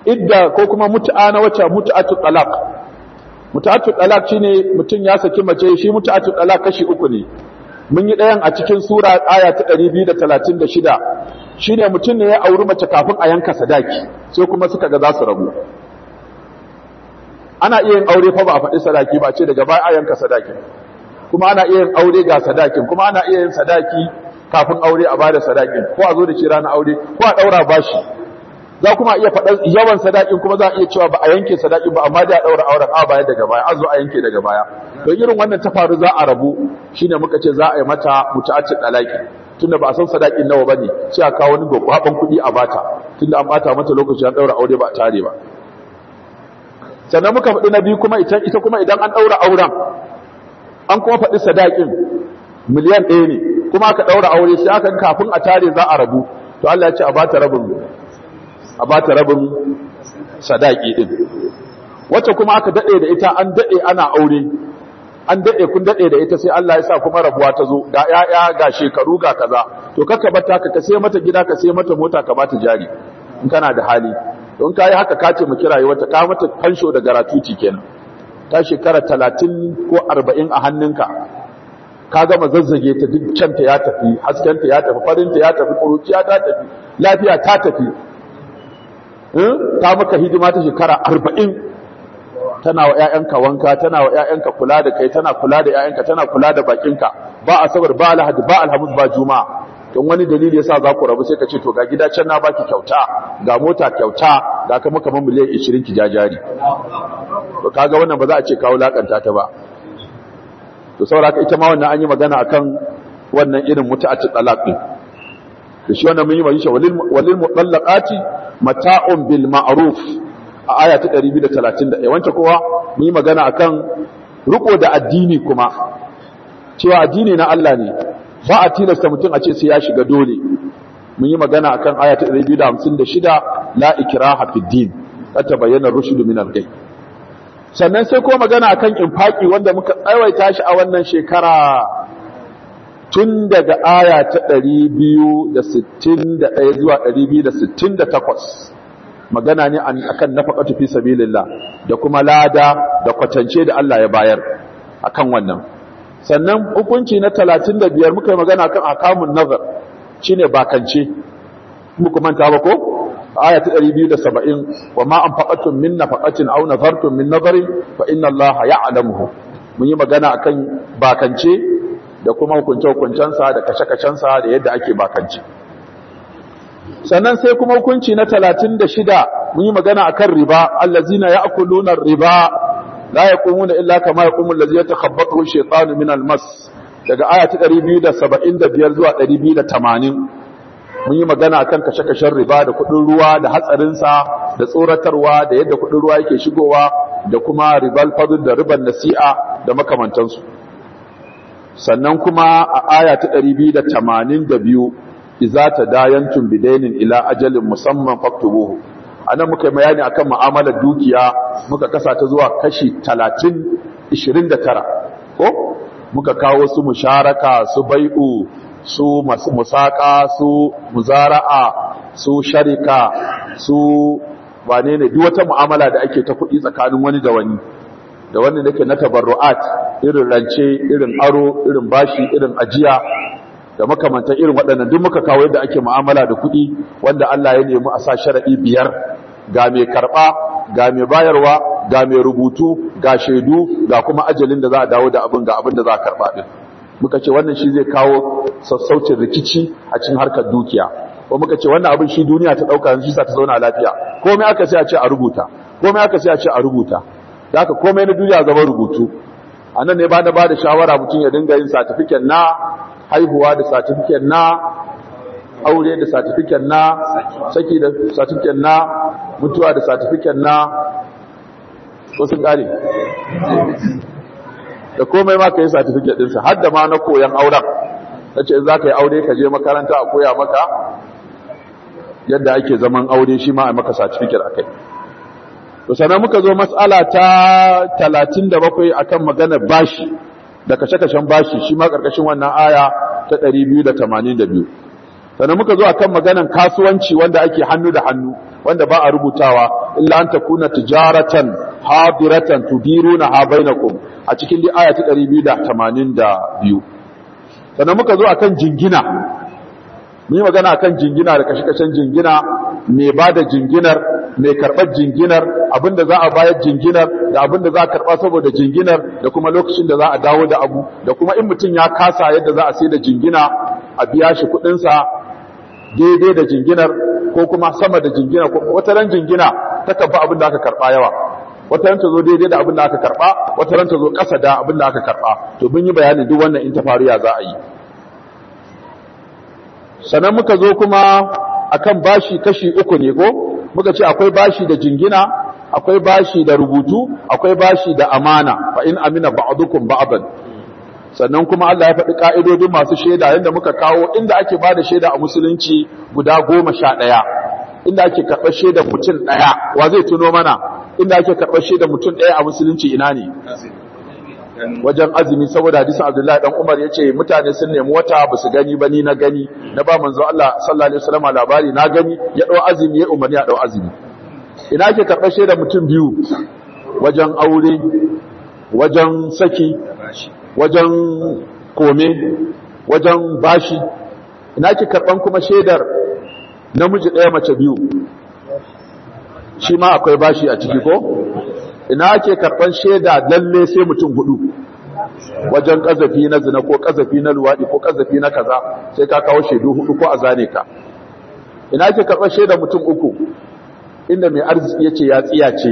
idda ko kuma mut'a na wacce mut'atu talaq mut'atu talaq shine mutum ya saki mace shi mut'atu talaq kashi uku ne mun yi ɗayan a cikin sura aya ta 236 shine mutum ne ya auri mace kafin a yanka sadaki sai kuma suka ga za su rabu ana iya yin aure fa ba a faɗi sadaki ba ce daga baya a yanka sadaki kuma ana iya yin aure ga sadakin kuma ana iya yin sadaki kafin aure a bada sadakin ko a zo da shi ranar aure ko a ɗaura bashi za kuma iya faɗar yawan sadakin kuma za a iya cewa ba a yanke sadakin ba amma da a ɗaura auren a baya daga baya a zo a yanke daga baya don irin wannan ta faru za a rabu shine muka ce za a yi mata mutu'accin dalaki tunda ba a san sadakin nawa bane sai a kawo wani gwagwaban kuɗi a bata tunda an bata mata lokaci an ɗaura aure ba a tare ba sannan muka faɗi na biyu kuma ita ita kuma idan an ɗaura auren an kuma faɗi sadakin miliyan ɗaya ne kuma aka ɗaura aure sai aka kafin a tare za a rabu to Allah ya ce a bata rabin a bata rabin sadaki din wacce kuma aka dade da ita an dade ana aure an dade kun dade da ita sai Allah ya sa kuma rabuwa ta zo ga yaya ga shekaru ga kaza to kaka bata ka sai mata gida ka sai mata mota ka bata jari in kana da hali don kai haka ka ce mu kirayi wata ka mata fansho da garatuti kenan ta shekara 30 ko 40 a hannunka ka gama zazzage ta duk canta ya tafi haskenta ya tafi farinta ya tafi kuruciya ta tafi lafiya ta tafi ta maka hidima ta shekara arba'in tana wa ‘ya'yanka wanka tana wa ‘ya'yanka kula da kai tana kula da ‘ya'yanka tana kula da bakinka ba a sabar ba alhadi ba alhamis ba juma'a don wani dalili yasa za ku rabu sai ka ce to ga gida can na baki kyauta ga mota kyauta ga kama kamar miliyan 20 ki jajari to kaga wannan ba za a ce kawo lakanta ta ba to saboda ita ma wannan an yi magana akan wannan irin mutu'atu talaq din da shi wannan mun yi magana walil mutallaqati mata'un bil ma'ruf a aya ta 231 wancan kowa mun yi magana akan riko da addini kuma cewa addini na Allah ne ba a tilasta mutum a ce sai ya shiga dole mun yi magana akan aya ta 256 la ikraha fid din ta bayyana rushdu min al-ghay sannan sai kuma magana akan infaki wanda muka tsawaita shi a wannan shekara tun daga aya ta 261 zuwa 268 magana ne akan nafaqatu fi sabilillah da kuma lada da kwatance da Allah ya bayar akan wannan sannan hukunci na 35 muka yi magana akan akamun nazar shine bakance muku manta ba ko aya ta 270 wa ma anfaqatum min nafaqatin aw nazartum min nazarin fa inna Allah ya'lamuhu mun yi magana akan bakance da kuma hukunce-hukuncensa da kashe-kashensa da yadda ake bakance sannan sai kuma hukunci na talatin da shida mun yi magana a kan riba allazina ya akuluna riba la ya kumuna illa kama ya kumun lazi ya takhabbatu shaitanu min almas daga aya ta 275 zuwa 280 mun yi magana akan kashe-kashen riba da kudin ruwa da hatsarinsa da tsoratarwa da yadda kudin ruwa yake shigowa da kuma ribal fadl da riban nasi'a da makamantansu sannan kuma a aya ta 282 iza tadayantum bidainin ila ajalin musamman faktubuhu anan muka yi bayani akan mu'amalar dukiya muka kasa ta zuwa kashi 30 29 ko muka kawo su musharaka su bai'u su musaka su muzara'a su sharika su wane ne duk wata mu'amala da ake ta kuɗi tsakanin wani da wani da wani da ke na tabarru'at irin rance irin aro irin bashi irin ajiya da makamantan irin waɗannan duk muka kawo yadda ake mu'amala da kuɗi wanda Allah ya nemi a sa sharaɗi biyar ga mai karɓa ga mai bayarwa ga mai rubutu ga shaidu ga kuma ajalin da za a dawo da abin ga abin da za a karɓa ɗin muka ce wannan shi zai kawo sassaucin rikici a cikin harkar dukiya ko muka ce wannan abin shi duniya ta ɗauka shi sa ta zauna lafiya komai aka sai a ce a rubuta komai aka sai a ce a rubuta da haka komai na duniya zama rubutu a nan ne ba da ba da shawara mutum ya dinga yin satifiken na haihuwa da satifiken na aure da satifiken na saki da satifiken na mutuwa da satifiken na wasu ƙari da komai ma ka yi satifiket ɗinsa har da ma na koyan auren ta ce za ka yi aure ka je makaranta a koya maka yadda ake zaman aure shi ma a maka satifiket a kai to sannan muka zo matsala ta 37 akan maganar bashi da kashe-kashen bashi shi ma ƙarƙashin wannan aya ta 282 sannan muka zo akan maganar kasuwanci wanda ake hannu da hannu wanda ba a rubutawa illa an takuna tijaratan hadiratan tudiruna ha bainakum a cikin li aya ta 282 sannan muka zo akan jingina mun yi magana akan jingina da kashe-kashen jingina mai ba da jinginar mai karɓar jinginar abinda za a bayar jinginar da abinda za a karɓa saboda jinginar da kuma lokacin da za a dawo da abu da kuma in mutum ya kasa yadda za a sai da jingina a biya shi kuɗinsa daidai da jinginar ko kuma sama da jingina ko wata ran jingina ta kabba abin da aka karɓa yawa wata ran ta zo daidai da abin da aka karɓa wata ran ta zo ƙasa da abin da aka karɓa to mun yi bayani duk wannan in ta faru ya za a yi sannan muka zo kuma akan bashi kashi uku ne ko muka ce akwai bashi da jingina akwai bashi da rubutu akwai bashi da amana fa in amina ba'dukum ba'dan sannan kuma Allah ya faɗi ka'idodin masu shaida yanda muka kawo inda ake bada shaida a musulunci guda goma sha ɗaya inda ake karɓar shaida mutum ɗaya wa zai tuno mana inda ake karɓar shaida mutum ɗaya a musulunci ina ne wajen azumi saboda hadisin Abdullahi dan Umar yace mutane sun nemi wata ba su gani ba ni na gani na ba manzo Allah sallallahu alaihi wasallam labari na gani ya dau azumi ya umarni ya dau azumi ina ke karɓar shaida mutum biyu wajen aure wajen saki wajen kome wajen bashi ina ke karɓan kuma shaidar namiji ɗaya mace biyu shi ma akwai bashi a ciki ko ina ake karɓar shaida lalle sai mutum hudu wajen ƙazafi na zina ko ƙazafi na luwaɗi ko ƙazafi na kaza sai ka kawo shaidu hudu ko a zane ka ina ake karɓar shaida mutum uku inda mai arziki ya ce ya tsiya ce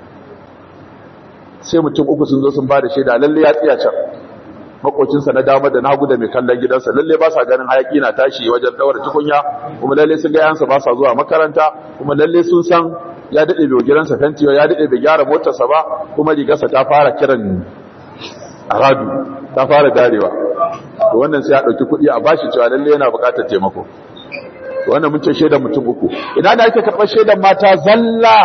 sai mutum uku sun zo sun ba da shaida lalle ya tsiya can makocinsa na dama da nagu da mai kallon gidansa lalle ba sa ganin hayaki na tashi wajen daura tukunya kuma lalle sun ga yansa ba sa zuwa makaranta kuma lalle sun san ya daɗe bai gidansa fenti ya daɗe bai gyara motarsa ba kuma rigarsa ta fara kiran aradu ta fara darewa to wannan sai ya ɗauki kuɗi a bashi cewa lalle yana buƙatar taimako to wannan mun ce shaidan mutum uku ina da ake karɓar shaidan mata zalla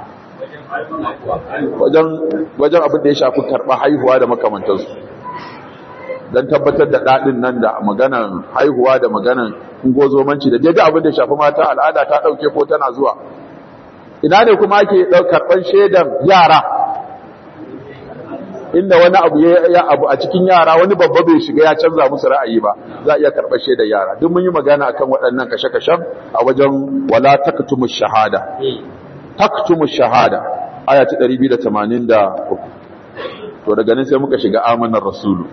wajen wajen abin da ya shafi karɓar haihuwa da makamantansu don tabbatar da daɗin nan da maganan haihuwa da maganan ungozomanci da daidai abin da ya shafi mata al'ada ta ɗauke ko tana zuwa ina ne kuma ake karɓar shaidan yara inda wani abu ya abu a cikin yara wani babba bai shiga ya canza musu ra'ayi ba za a iya karɓar shaidan yara duk mun yi magana akan waɗannan kashe-kashen a wajen wala taktumu shahada taktumu shahada aya ta 283 to daga nan sai muka shiga amanar rasulu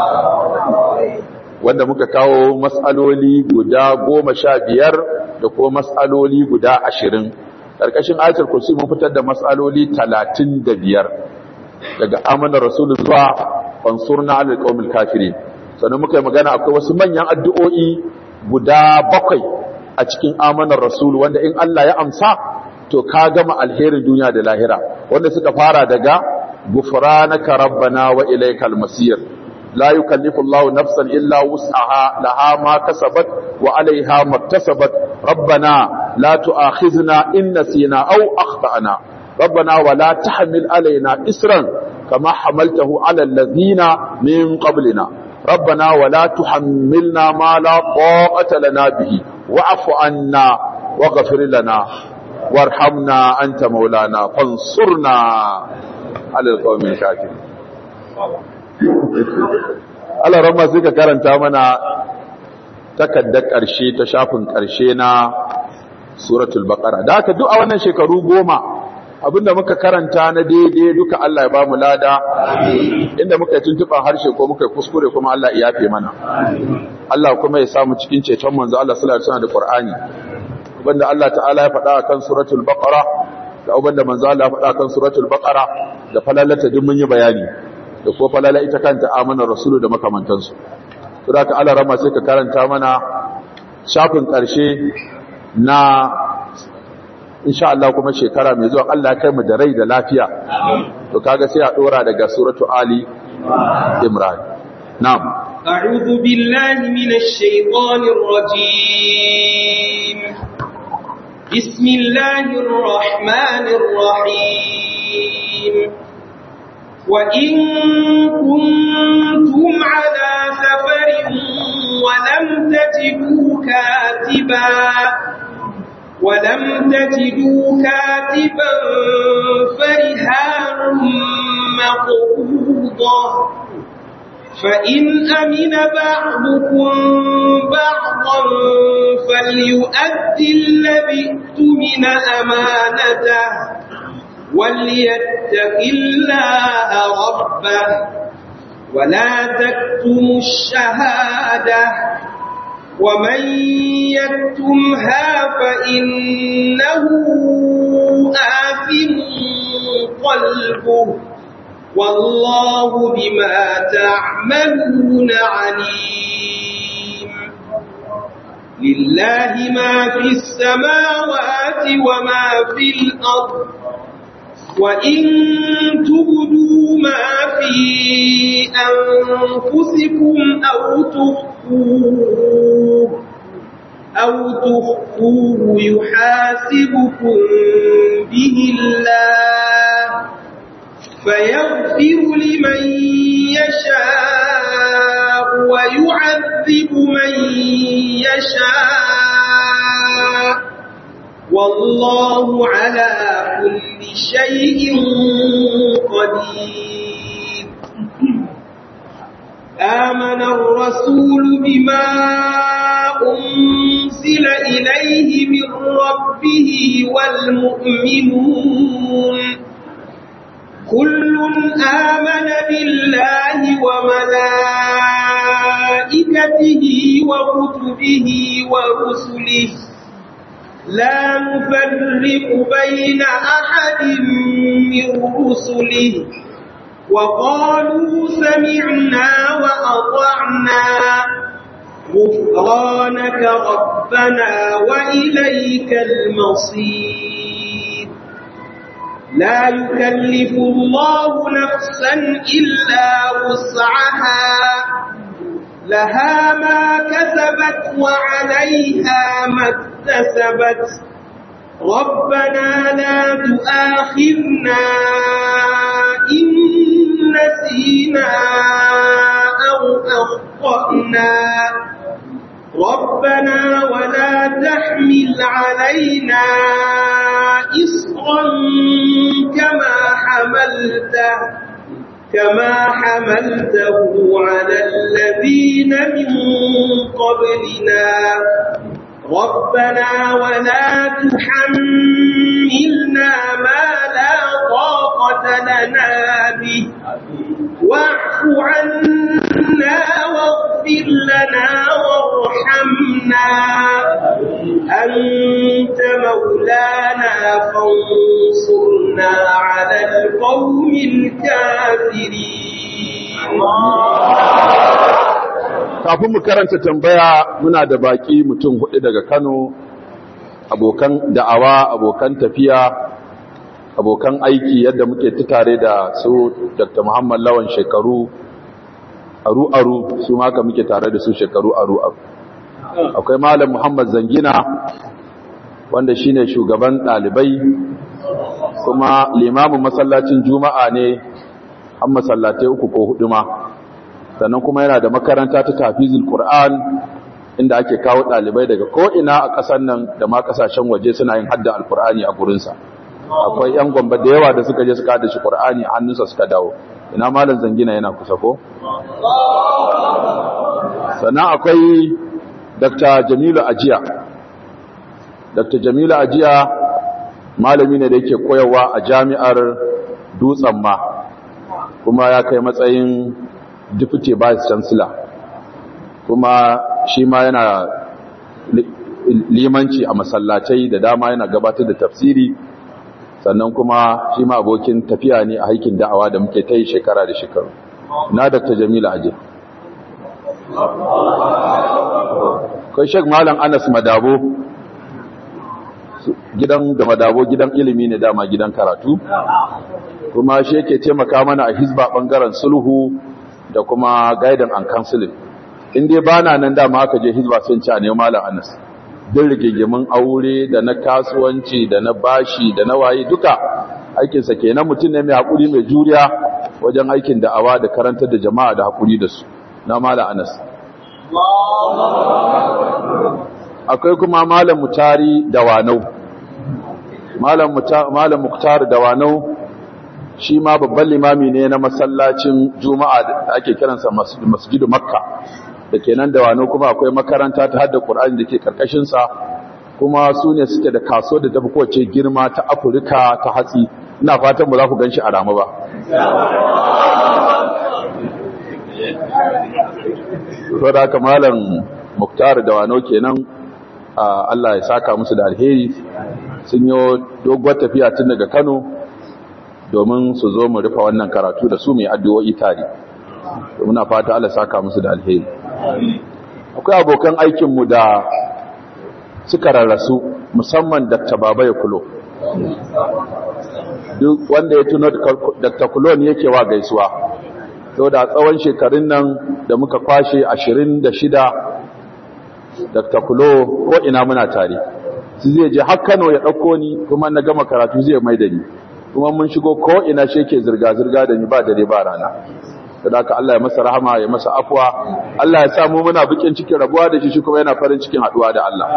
wanda muka kawo matsaloli guda goma sha biyar da kuma matsaloli guda ashirin ƙarƙashin ayatul kursi mun fitar da matsaloli talatin da biyar daga amanar rasulu zuwa fansurna alal qaumil kafirin sannan muka yi magana akwai wasu manyan addu'o'i guda bakwai a cikin amanar rasulu wanda in Allah ya amsa to ka gama alherin duniya da lahira wanda suka fara daga gufranaka rabbana wa ilaykal masir la yukallifu Allahu nafsan illa wus'aha laha ma kasabat wa 'alayha maktasabat rabbana la tu'akhizna in nasina aw akhtana rabbana wa la tahmil 'alaina isran kama hamaltahu 'ala alladhina min qablina rabbana wa la tuhammilna ma la taqata lana bihi wa'fu 'anna waghfir lana warhamna anta maulana fansurna ala alqawmil kafirin Allah ramma sai ka karanta mana takaddar ƙarshe ta shafin ƙarshe na suratul baqara da haka duk a wannan shekaru goma abinda muka karanta na daidai duka Allah ya bamu lada inda muka tuntuba harshe ko muka kuskure kuma Allah ya yafe mana Allah kuma ya samu cikin ceton manzo Allah sallallahu alaihi wasallam da Qur'ani wanda Allah ta'ala ya faɗa akan suratul baqara da wanda manzo Allah ya faɗa akan suratul baqara da falalata duk mun yi bayani da ko falala ita kanta amana rasulu da makamantansu to da ka Allah rama sai ka karanta mana shafin ƙarshe na insha Allah kuma shekara mai zuwa Allah ya kai mu da rai da lafiya to kaga sai a dora daga suratu ali imran na'am a'udhu billahi minash shaitanir rajim bismillahir rahmanir rahim wa in kuntum ala safarin wa lam tajidu katiba ولم تجدوا كاتبا فرهان مقبوضة فإن أمن بعضكم بعضا فليؤدي الذي اؤتمن أمانته وليتق الله ربه ولا تكتموا الشهادة ومن يكتمها فإنه آثم قلبه والله بما تعملون عليم لله ما في السماوات وما في الأرض وإن تبدوا ما في أنفسكم أو تخفوه أو تخفوه يحاسبكم به الله فيغفر لمن يشاء ويعذب من يشاء والله على كل شيء قدير آمن الرسول بما أنزل إليه من ربه والمؤمنون كل آمن بالله وملائكته وكتبه ورسله لا نفرق بين أحد من رسله وقالوا سمعنا وأطعنا غفرانك ربنا وإليك المصير لا يكلف الله نفسا إلا وسعها لها ما كسبت وعليها ما اكتسبت ربنا لا تؤاخذنا إن نسينا أو أخطأنا ربنا ولا تحمل علينا إصرا كما حملته كما حملته على الذين من قبلنا ربنا ولا تحملنا ما لا طاقة لنا به واعف عنا واغفر لنا وارحمنا أنت مولانا فانصرنا على القوم الكافرين kafin mu karanta tambaya muna da baki mutum hudu daga Kano abokan da'awa abokan tafiya abokan aiki yadda muke tare da su Dr. Muhammad Lawan shekaru aru aru su maka muke tare da su shekaru aru aru akwai Malam Muhammad Zangina wanda shine shugaban dalibai kuma limamin masallacin Juma'a ne an masallatai uku ko hudu ma sannan kuma yana da makaranta ta tafizul Qur'an inda ake kawo dalibai daga ko'ina a ƙasar nan da ma ƙasashen waje suna yin hadda alkur'ani a gurinsa akwai yan gwamba da yawa da suka je suka hada shi qur'ani a hannunsa suka dawo ina malam zangina yana kusa ko sannan akwai dr jamilu ajiya dr jamilu ajiya malami ne da yake koyarwa a jami'ar dutsen ma kuma ya kai matsayin deputy vice chancellor kuma shi ma yana limanci a masallatai da dama yana gabatar da tafsiri sannan kuma shi ma abokin tafiya ne a haikin da'awa da muke ta yi shekara da shekaru na dr jamila aje kai shek malam anas madabo gidan da madabo gidan ilimi ne dama gidan karatu kuma shi yake taimaka mana a hizba bangaren sulhu da kuma gaidan and counseling in dai bana nan dama aka je hizba sun ci a ne malam anas din rigigimin aure da na kasuwanci da na bashi da na waye duka aikinsa kenan mutum ne mai haƙuri mai juriya wajen aikin da'awa da karantar da jama'a da haƙuri da su na mala anas akwai kuma malam mutari dawanau malam malam muktar dawanau shi ma babban limami ne na masallacin juma'a da ake kiransa masjidu makka da ke nan dawanau kuma akwai makaranta ta hadda qur'ani da ke karkashinsa kuma su ne suke da kaso da tafi kowace girma ta afirka ta hatsi ina fatan ba za ku gan shi a rama ba to da haka malam muktar da wano kenan Allah ya saka musu da alheri sun yi doguwar tafiya tun daga kano domin su zo mu rufe wannan karatu da su mai addu'o'i tare muna fata Allah saka musu da alheri akwai abokan aikinmu da suka rarrasu musamman Dr. Baba ya kulo duk wanda ya tuno Dr. Kulo ne yake wa gaisuwa to da tsawon shekarun nan da muka kwashe 26 Dr. Kulo ko ina muna tare su zai je har Kano ya dauko ni kuma na gama karatu zai mai da ni kuma mun shigo ko ina shi yake zirga zirga da ni ba dare ba rana sadaka Allah ya masa rahama ya masa afwa Allah ya samu muna bikin cikin rabuwa da shi shi kuma yana farin cikin haduwa da Allah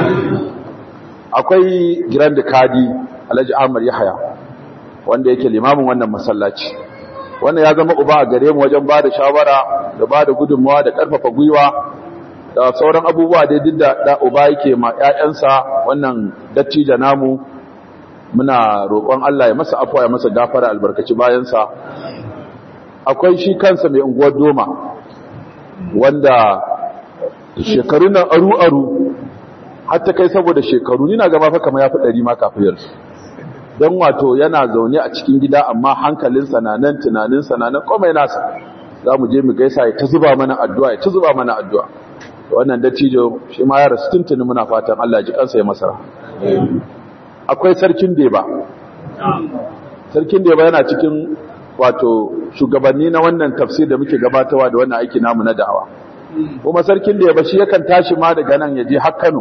akwai Grand Kadi Alhaji Ahmad Yahaya wanda yake limamin wannan masallaci wannan ya zama uba a gare mu wajen bada shawara da bada gudunmawa da karfafa gwiwa da sauran abubuwa da duk da uba yake ma ƴaƴansa wannan dattijo namu muna roƙon Allah ya masa afwa ya masa gafara albarkaci bayansa akwai shi kansa mai unguwar doma wanda shekaru nan aru-aru hatta kai saboda shekaru ni na gaba fa kamar ya fi ɗari ma kafin yarsu don wato yana zaune a cikin gida amma hankalinsa na nan tunaninsa na nan komai nasa za mu je mu gaisa ya ta zuba mana addu'a ya ta zuba mana addu'a wannan dattijo shi ma ya rasu tuntuni muna fatan Allah ji kansa ya masara akwai sarkin deba sarkin deba yana cikin wato shugabanni na wannan tafsir da muke gabatarwa da wannan aiki namu na da'awa kuma sarkin da ya bashi yakan tashi ma daga nan ya je har Kano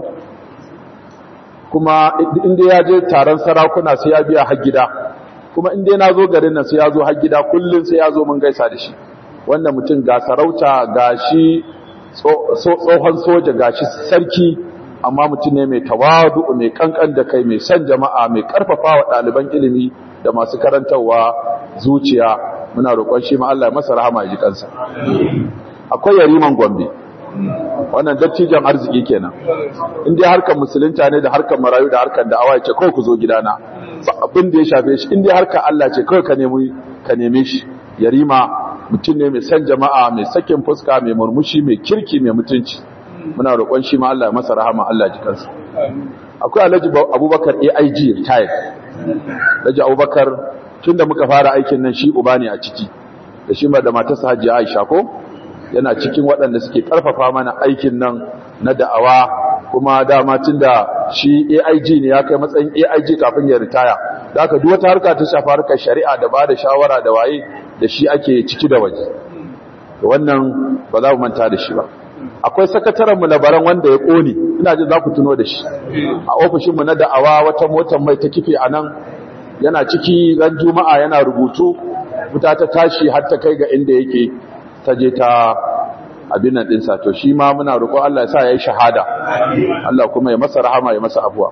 kuma inda ya je taron sarakuna sai ya biya har gida kuma inda na zo garin nan sai ya zo har gida kullun sai ya zo mun gaisa da shi wannan mutum ga sarauta ga shi tsohon soja ga shi sarki amma mutum ne mai tawadu mai kankan da kai mai san jama'a mai karfafa wa ɗaliban ilimi da masu karantarwa zuciya muna roƙon shi ma Allah ya masa rahama ya ji kansa akwai yariman gombe wannan dattijan arziki kenan in dai harkar musulunta ne da harkar marayu da harkar da'awa ce kawai ku zo gidana ba abin da ya shafe shi in dai harkar Allah ce kawai ka nemi ka neme shi yarima mutum ne mai san jama'a mai sakin fuska mai murmushi mai kirki mai mutunci muna roƙon shi ma Allah ya masa rahama Allah ya ji kansa akwai Alhaji Abubakar AIG retired Alhaji Abubakar tun da muka fara aikin nan shi uba ne a ciki da shi da matarsa hajji aisha ko yana cikin waɗanda suke ƙarfafa mana aikin nan na da'awa kuma dama tun da shi aig ne ya kai matsayin aig kafin ya ritaya da aka duk wata harka ta shafa harkar shari'a da ba da shawara da waye da shi ake ciki da waje wannan ba za mu manta da shi ba akwai sakataren mu labaran wanda ya ƙone ina jin za ku tuno da shi a ofishinmu na da'awa wata motar mai ta kife a nan yana ciki ran juma'a yana rubutu wuta ta tashi har ta kai ga inda yake ta je ta abin nan dinsa to shi ma muna roƙon Allah ya sa yayi shahada Allah kuma ya masa rahama ya masa afuwa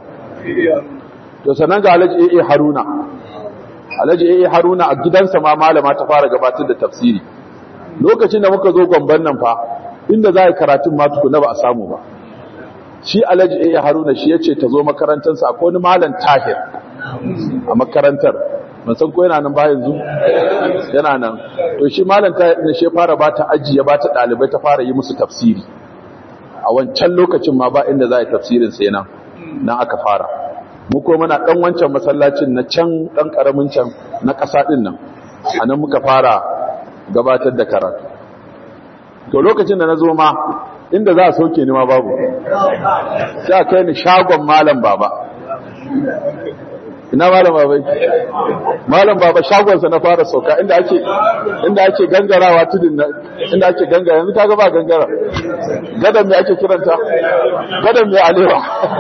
to sanan ga Alhaji AA Haruna Alhaji AA Haruna a gidansa ma malama ta fara gabatar da tafsiri lokacin da muka zo gomban nan fa inda za a yi karatun ma tukuna ba a samu ba shi Alhaji AA Haruna shi yace ta zo makarantarsa akwai wani malam Tahir a makarantar ban san ko yana nan ba yanzu yana nan to shi malam ta ne she fara ba ta ajiye ba ta dalibai ta fara yi musu tafsiri a wancan lokacin ma ba inda za a yi tafsirin sai nan nan aka fara mu ko muna dan wancan masallacin na can dan karamin can na kasa din nan anan muka fara gabatar da karatu to lokacin da na zo ma inda za a sauke ni ma babu sai a kai ni shagon malam baba ina malam baba malam baba shagonsa na fara sauka inda ake inda ake gangarawa tudun nan inda ake gangara yanzu kaga ba gangara gadan me ake kiranta gadan me alewa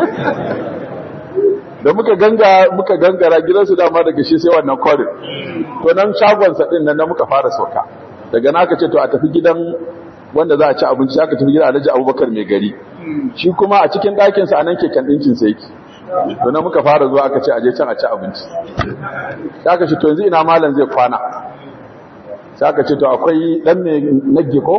da muka ganga muka gangara gidansu dama daga shi sai wannan kwarin to nan shagonsa din nan muka fara sauka daga nan aka ce to a tafi gidan wanda za a ci abinci aka tafi gidan Alhaji Abubakar mai gari shi kuma a cikin ɗakinsa a nan keken ɗinkinsa yake to na muka fara zuwa aka ce aje can a ci abinci sai aka ce to yanzu ina malam zai kwana sai aka ce to akwai dan ne nagge ko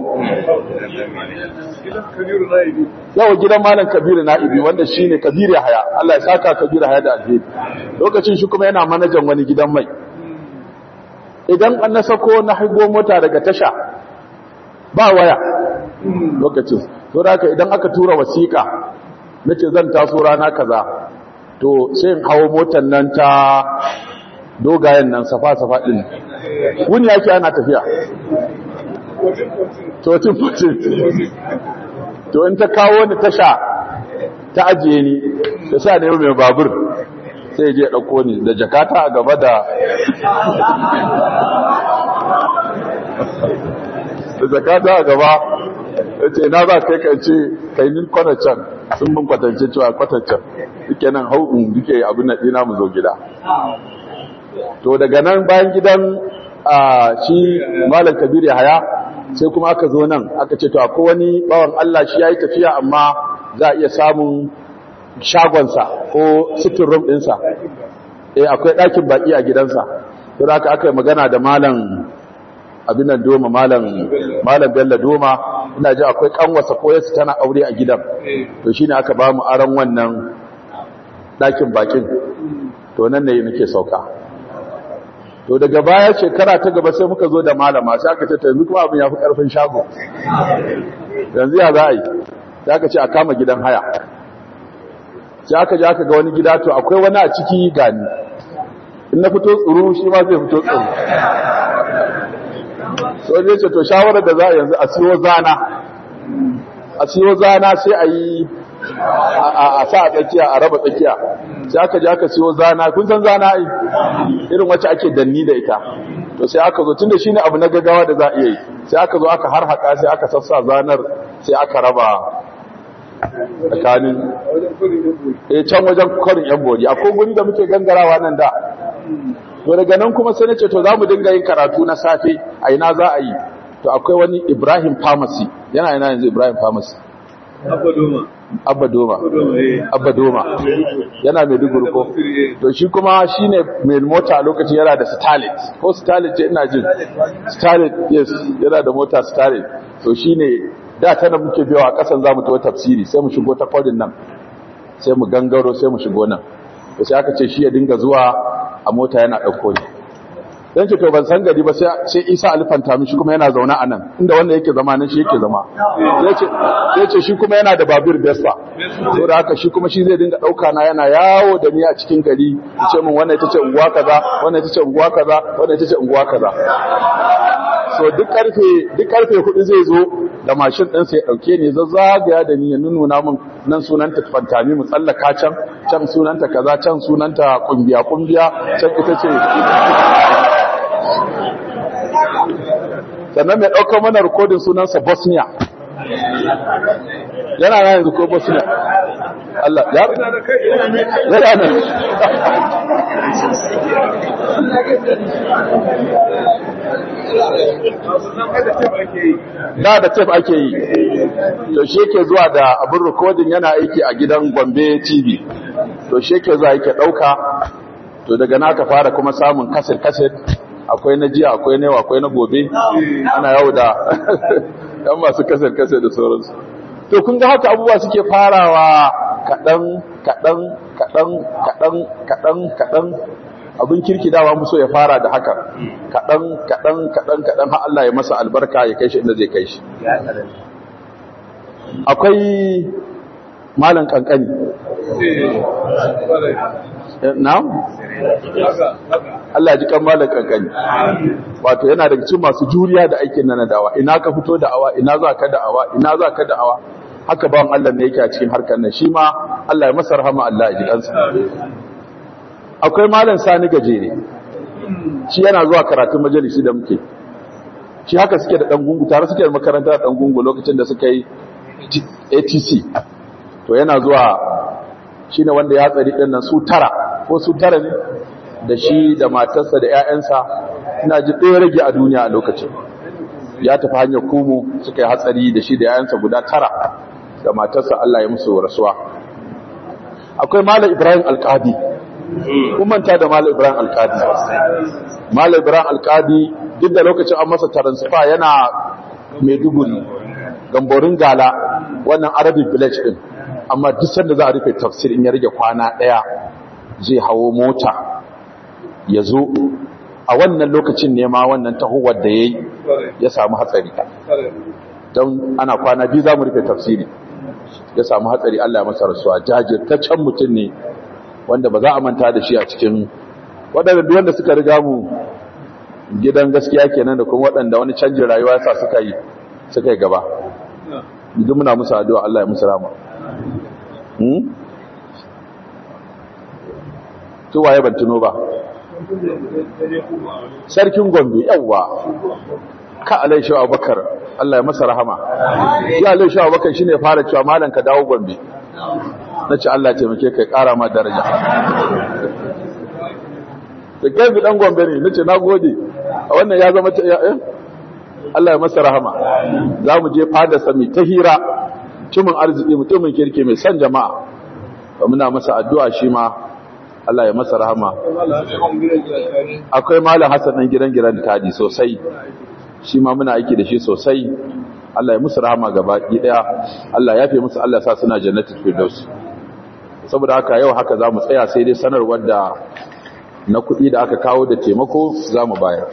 yawa gidan malam kabiru na'ibi wanda shine kabiru haya Allah ya saka kabiru haya da alheri lokacin shi kuma yana manajan wani gidan mai idan an na sako na haigo mota daga tasha ba waya lokacin to da haka idan aka tura wasiƙa nace zan taso rana kaza to sai in hawo motar nan ta dogayen nan safa-safa ɗin wuni yake ana tafiya to to in ta kawo ni tasha ta ajiye ni ta sa ne mai babur sai je ɗauko ni da jakata a gaba da da jakata a gaba ya ce na za kai kan ce kai min kwanacen sun bin kwatance cewa kwatancen duke nan hau'in duke abin na ɗina mu zo gida to daga nan bayan gidan shi malam kabir haya sai kuma aka zo nan aka ce to akwai wani bawan Allah shi yayi tafiya amma za a iya samun shagonsa ko sitting room ɗinsa eh akwai ɗakin baki a gidansa to da aka yi magana da malam abin nan doma malam malam bello doma ina ji akwai kanwasa ko yasu tana aure a gidan to shine aka ba mu aran wannan ɗakin bakin to nan ne nake sauka to daga baya shekara ta gaba sai muka zo da malama sai aka ce yanzu kuma abin ya fi ƙarfin shago yanzu ya za a yi sai aka ce a kama gidan haya sai aka ji aka ga wani gida to akwai wani a ciki gani in na fito tsuru shi ma zai fito tsuru so ne ce to shawarar da za a yanzu a siyo zana a siyo zana sai a yi a sa a tsakiya a raba tsakiya sai aka ji aka siyo zana kun san zana ai irin wacce ake danni da ita to sai aka zo tunda shine abu na gaggawa da za a iya yi sai aka zo aka harhaɗa sai aka sassa zanar sai aka raba tsakanin eh can wajen kwarin yan bori akwai guri da muke gangarawa nan da to daga nan kuma sai nace to za mu dinga yin karatu na safe a ina za a yi to akwai wani Ibrahim Pharmacy yana ina yanzu Ibrahim Pharmacy Abba Doma. Abba Doma Abba Doma yana mai duguri ko to shi kuma shine mai mota a lokacin yana da Starlet ko Starlet ce ina jin Starlet yes yana da mota Starlet to shine da ta da muke biyawa a kasan zamu ta tafsiri sai mu shigo ta kwarin nan sai mu gangaro sai mu shigo nan to sai aka ce shi ya dinga zuwa a mota yana ɗauko ni dan ce to ban san gari ba sai Isa alfanta min shi kuma yana zaune a nan inda wanda yake zama nan shi yake zama yace yace shi kuma yana da babur Vespa to da haka shi kuma shi zai dinga dauka na yana yawo da ni a cikin gari yace min wannan ita ce unguwa kaza wannan ita ce unguwa kaza wannan ita ce unguwa kaza so duk karfe duk karfe hudu zai zo da mashin din sai ya dauke ni zazzagaya da ni ya nuna min nan sunanta fantami mu tsallaka can can sunanta kaza can sunanta kumbiya kumbiya can ita ce sannan mai ɗaukar mana rikodin sunansa bosnia yana na yanzu ko bosnia Allah ya yana nan da da tef ake yi to shi yake zuwa da abin rikodin yana aiki a gidan gombe tv to shi yake zuwa yake ɗauka to daga naka fara kuma samun kaset-kaset akwai na jiya akwai na yau akwai na gobe ana yau da ɗan masu kasar-kasar da sauransu to kun ga haka abubuwa suke farawa kaɗan kaɗan kaɗan kaɗan kaɗan kaɗan abin kirki dawa muso ya fara da haka kaɗan kaɗan kaɗan kaɗan har Allah ya masa albarka ya kai shi inda zai kai shi akwai malan kankani na'am Allah ji kan malan kankani wato yana daga cikin masu juriya da aikin nan dawa ina ka fito da awa ina za ka da awa ina za ka da awa haka bawan Allah ne yake a cikin harkar nan shi ma Allah ya masa rahama Allah ya ji kansa akwai malam Sani gajere shi yana zuwa karatun majalisi da muke shi haka suke da dan gungu tare suke da makaranta da dan gungu lokacin da suka yi ATC to yana zuwa shine wanda ya tsari din nan su tara ko su tara ne da shi da matarsa da ƴaƴansa ina ji ɗaya rage a duniya a lokacin ya tafi hanyar kumu suka yi hatsari da shi da ƴaƴansa guda tara da matarsa Allah ya musu rasuwa akwai malam Ibrahim Alkadi kun manta da malam Ibrahim Alkadi malam Ibrahim Alkadi duk da lokacin an masa transfer yana Maiduguri gamborin gala wannan Arabic village din amma duk sanda za a rufe tafsir in ya rage kwana daya zai hawo mota ya zo a wannan lokacin ne ma wannan tahowar da yayi ya samu hatsari don ana kwana biyu za mu rufe tafsiri ya samu hatsari Allah ya masa rasuwa jajirtaccen mutum ne wanda ba za a manta da shi a cikin waɗanda duk wanda suka riga mu gidan gaskiya kenan da kuma waɗanda wani canjin rayuwa sa suka yi suka yi gaba duk muna musu addu'a Allah ya musu rama hmm to waye ban tuno ba sarkin gombe yawa ka alai shi abubakar Allah ya masa rahama ya alai shi abubakar shine fara cewa malam ka dawo gombe nace Allah ya taimake kai kara ma daraja da gaibi dan gombe ne nace nagode a wannan ya zama eh Allah ya masa rahama za mu je fada sami ta hira mutumin arziki mutumin kirki mai son jama'a muna masa addu'a shi ma Allah ya masa rahama akwai malam Hassan dan gidan gidan tadi sosai shi ma muna aiki da shi sosai Allah ya musu rahama gaba daya Allah ya fi musu Allah sa suna jannatul firdaus saboda haka yau haka zamu tsaya sai dai sanarwar da na kuɗi da aka kawo da taimako zamu bayar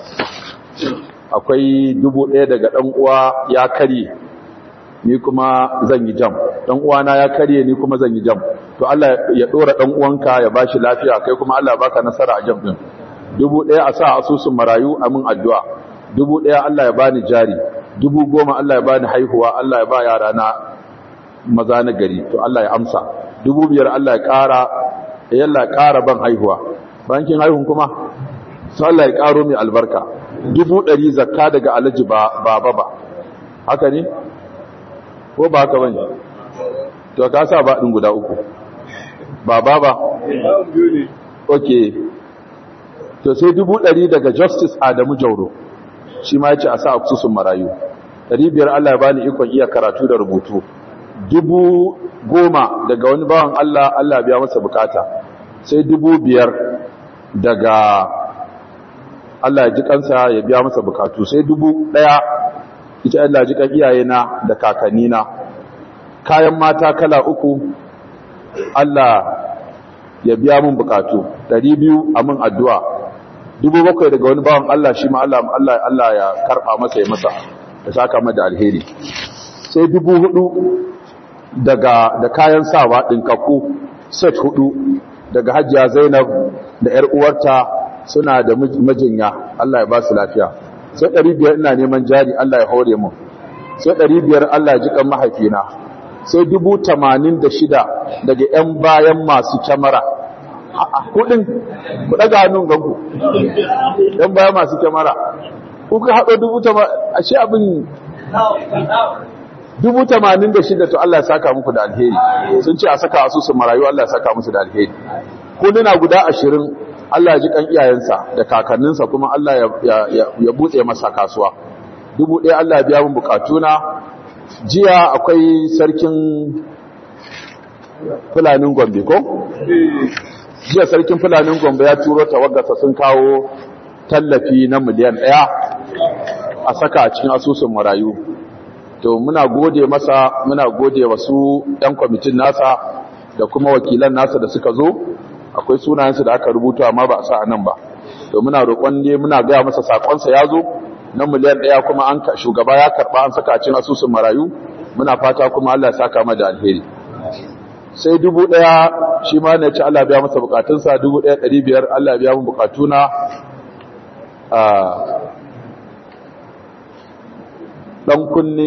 akwai dubu ɗaya daga ɗan uwa ya karye ni kuma zan yi jam ɗan uwana ya karye ni kuma zan yi jam to Allah ya ɗora ɗan uwanka ya bashi lafiya kai kuma Allah baka nasara a jam ɗin dubu ɗaya a sa asusun marayu a min addu'a dubu ɗaya Allah ya bani jari dubu goma Allah ya bani haihuwa Allah ya ba yara na maza na gari to Allah ya amsa dubu biyar Allah ya ƙara ya Allah ya ƙara ban haihuwa bankin haihun kuma sai Allah ya ƙaro mai albarka dubu ɗari zakka daga alaji ba ba ba haka ne ko ba haka bane to ka sa ba ɗin guda uku ba ba ba okay to sai dubu ɗari daga justice Adamu Jauro shi ma yace a sa asusun marayu ɗari biyar Allah ya bani ikon iya karatu da rubutu dubu goma daga wani bawan Allah Allah biya masa bukata sai dubu biyar daga Allah ya ji kansa ya biya masa bukatu sai dubu ɗaya ita Allah ji kan iyayena da kakannina kayan mata kala uku Allah ya biya mun bukatu ɗari biyu a mun addu'a dubu bakwai daga wani bawan Allah shi ma Allah Allah Allah ya karɓa masa ya masa ya saka masa da alheri sai dubu hudu daga da kayan sawa ɗinkakku set hudu daga hajiya Zainab da ‘yar uwarta suna da majinya Allah ya ba su lafiya sai ɗari biyar ina neman jari Allah ya hore mu sai ɗari biyar Allah ya ji kan mahaifina sai dubu tamanin da shida daga ‘yan bayan masu kyamara kudin ku ɗaga hannun ganku ‘yan bayan masu kyamara kuka haɗo dubu tamanin ashe abin dubu tamanin da shida to Allah ya saka muku da alheri sun ce a saka asusun marayu Allah ya saka musu da alheri kudina guda ashirin Allah ya ji kan iyayensa da kakanninsa kuma Allah ya buɗe masa kasuwa dubu ɗaya Allah ya biya mun bukatuna jiya akwai sarkin fulanin gombe ko? jiya sarkin fulanin gombe ya turo tawaggasa sun kawo tallafi na miliyan ɗaya a saka a cikin asusun marayu to muna gode masa muna gode wasu 'yan kwamitin nasa da kuma wakilan nasa da suka zo akwai sunayensu da aka rubuta amma ba a sa a nan ba to muna roƙon ne muna gaya masa sakonsa ya zo na miliyan ɗaya kuma an shugaba ya karɓa an saka cin asusun marayu muna fata kuma Allah ya saka mana da alheri sai dubu ɗaya shi ma ne ci Allah biya masa bukatunsa dubu ɗaya ɗari biyar Allah biya mun bukatuna ɗan kunne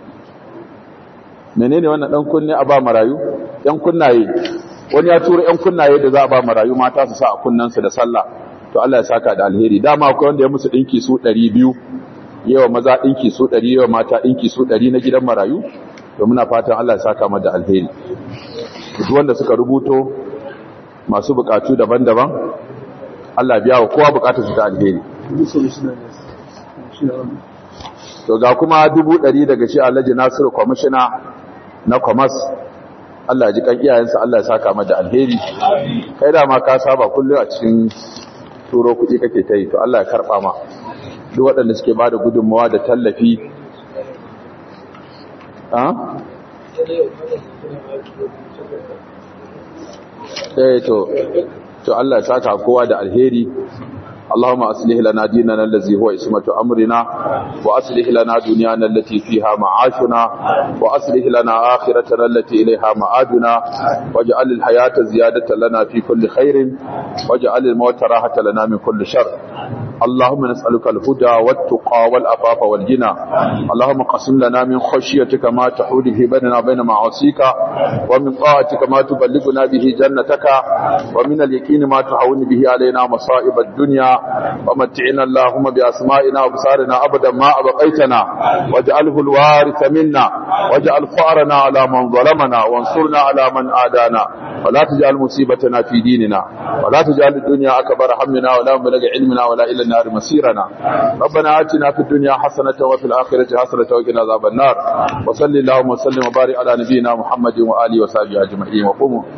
menene wannan ɗan kunne a ba marayu ‘yan kunnaye wani ya tura ‘yan kunnaye da za a ba marayu mata su sa a kunnansu da sallah to Allah ya saka da alheri dama akwai wanda ya musu ɗinki su ɗari biyu yawa maza ɗinki su ɗari yawa mata ɗinki su ɗari na gidan marayu to muna fatan Allah ya saka mada alheri duk wanda suka rubuto masu bukatu daban-daban Allah biya wa kowa bukatar su ta alheri to ga kuma dubu ɗari daga shi alhaji nasiru kwamishina na kwamas Allah ya ji kan iyayensa Allah ya saka mata alheri kai da ma ka saba kullum a cikin turo kuɗi kake ta yi to Allah ya karɓa ma duk waɗanda suke ba da gudunmawa da tallafi eh to to Allah ya saka kowa da alheri اللهم أصلح لنا ديننا الذي هو اسمة أمرنا وأصلح لنا دنيانا التي فيها معاشنا وأصلح لنا آخرتنا التي إليها معادنا واجعل الحياة زيادة لنا في كل خير واجعل الموت راحة لنا من كل شر اللهم نسألك الهدى والتقى والأفاف والجنى اللهم قسم لنا من خشيتك ما تحول به بيننا وبين معاصيك ومن طاعتك ما تبلغنا به جنتك ومن اليقين ما تهون به علينا مصائب الدنيا ومتعنا اللهم بأسمائنا وبصارنا أبدا ما أبقيتنا واجعله الوارث منا واجعل فأرنا على من ظلمنا وانصرنا على من آدانا ولا تجعل مصيبتنا في ديننا ولا تجعل الدنيا أكبر همنا ولا مبلغ علمنا ولا إلى النار مسيرنا ربنا آتنا في الدنيا حسنة وفي الآخرة حسنة وقنا عذاب النار وصل اللهم وسلم وبارك على نبينا محمد وآله وصحبه أجمعين وقوموا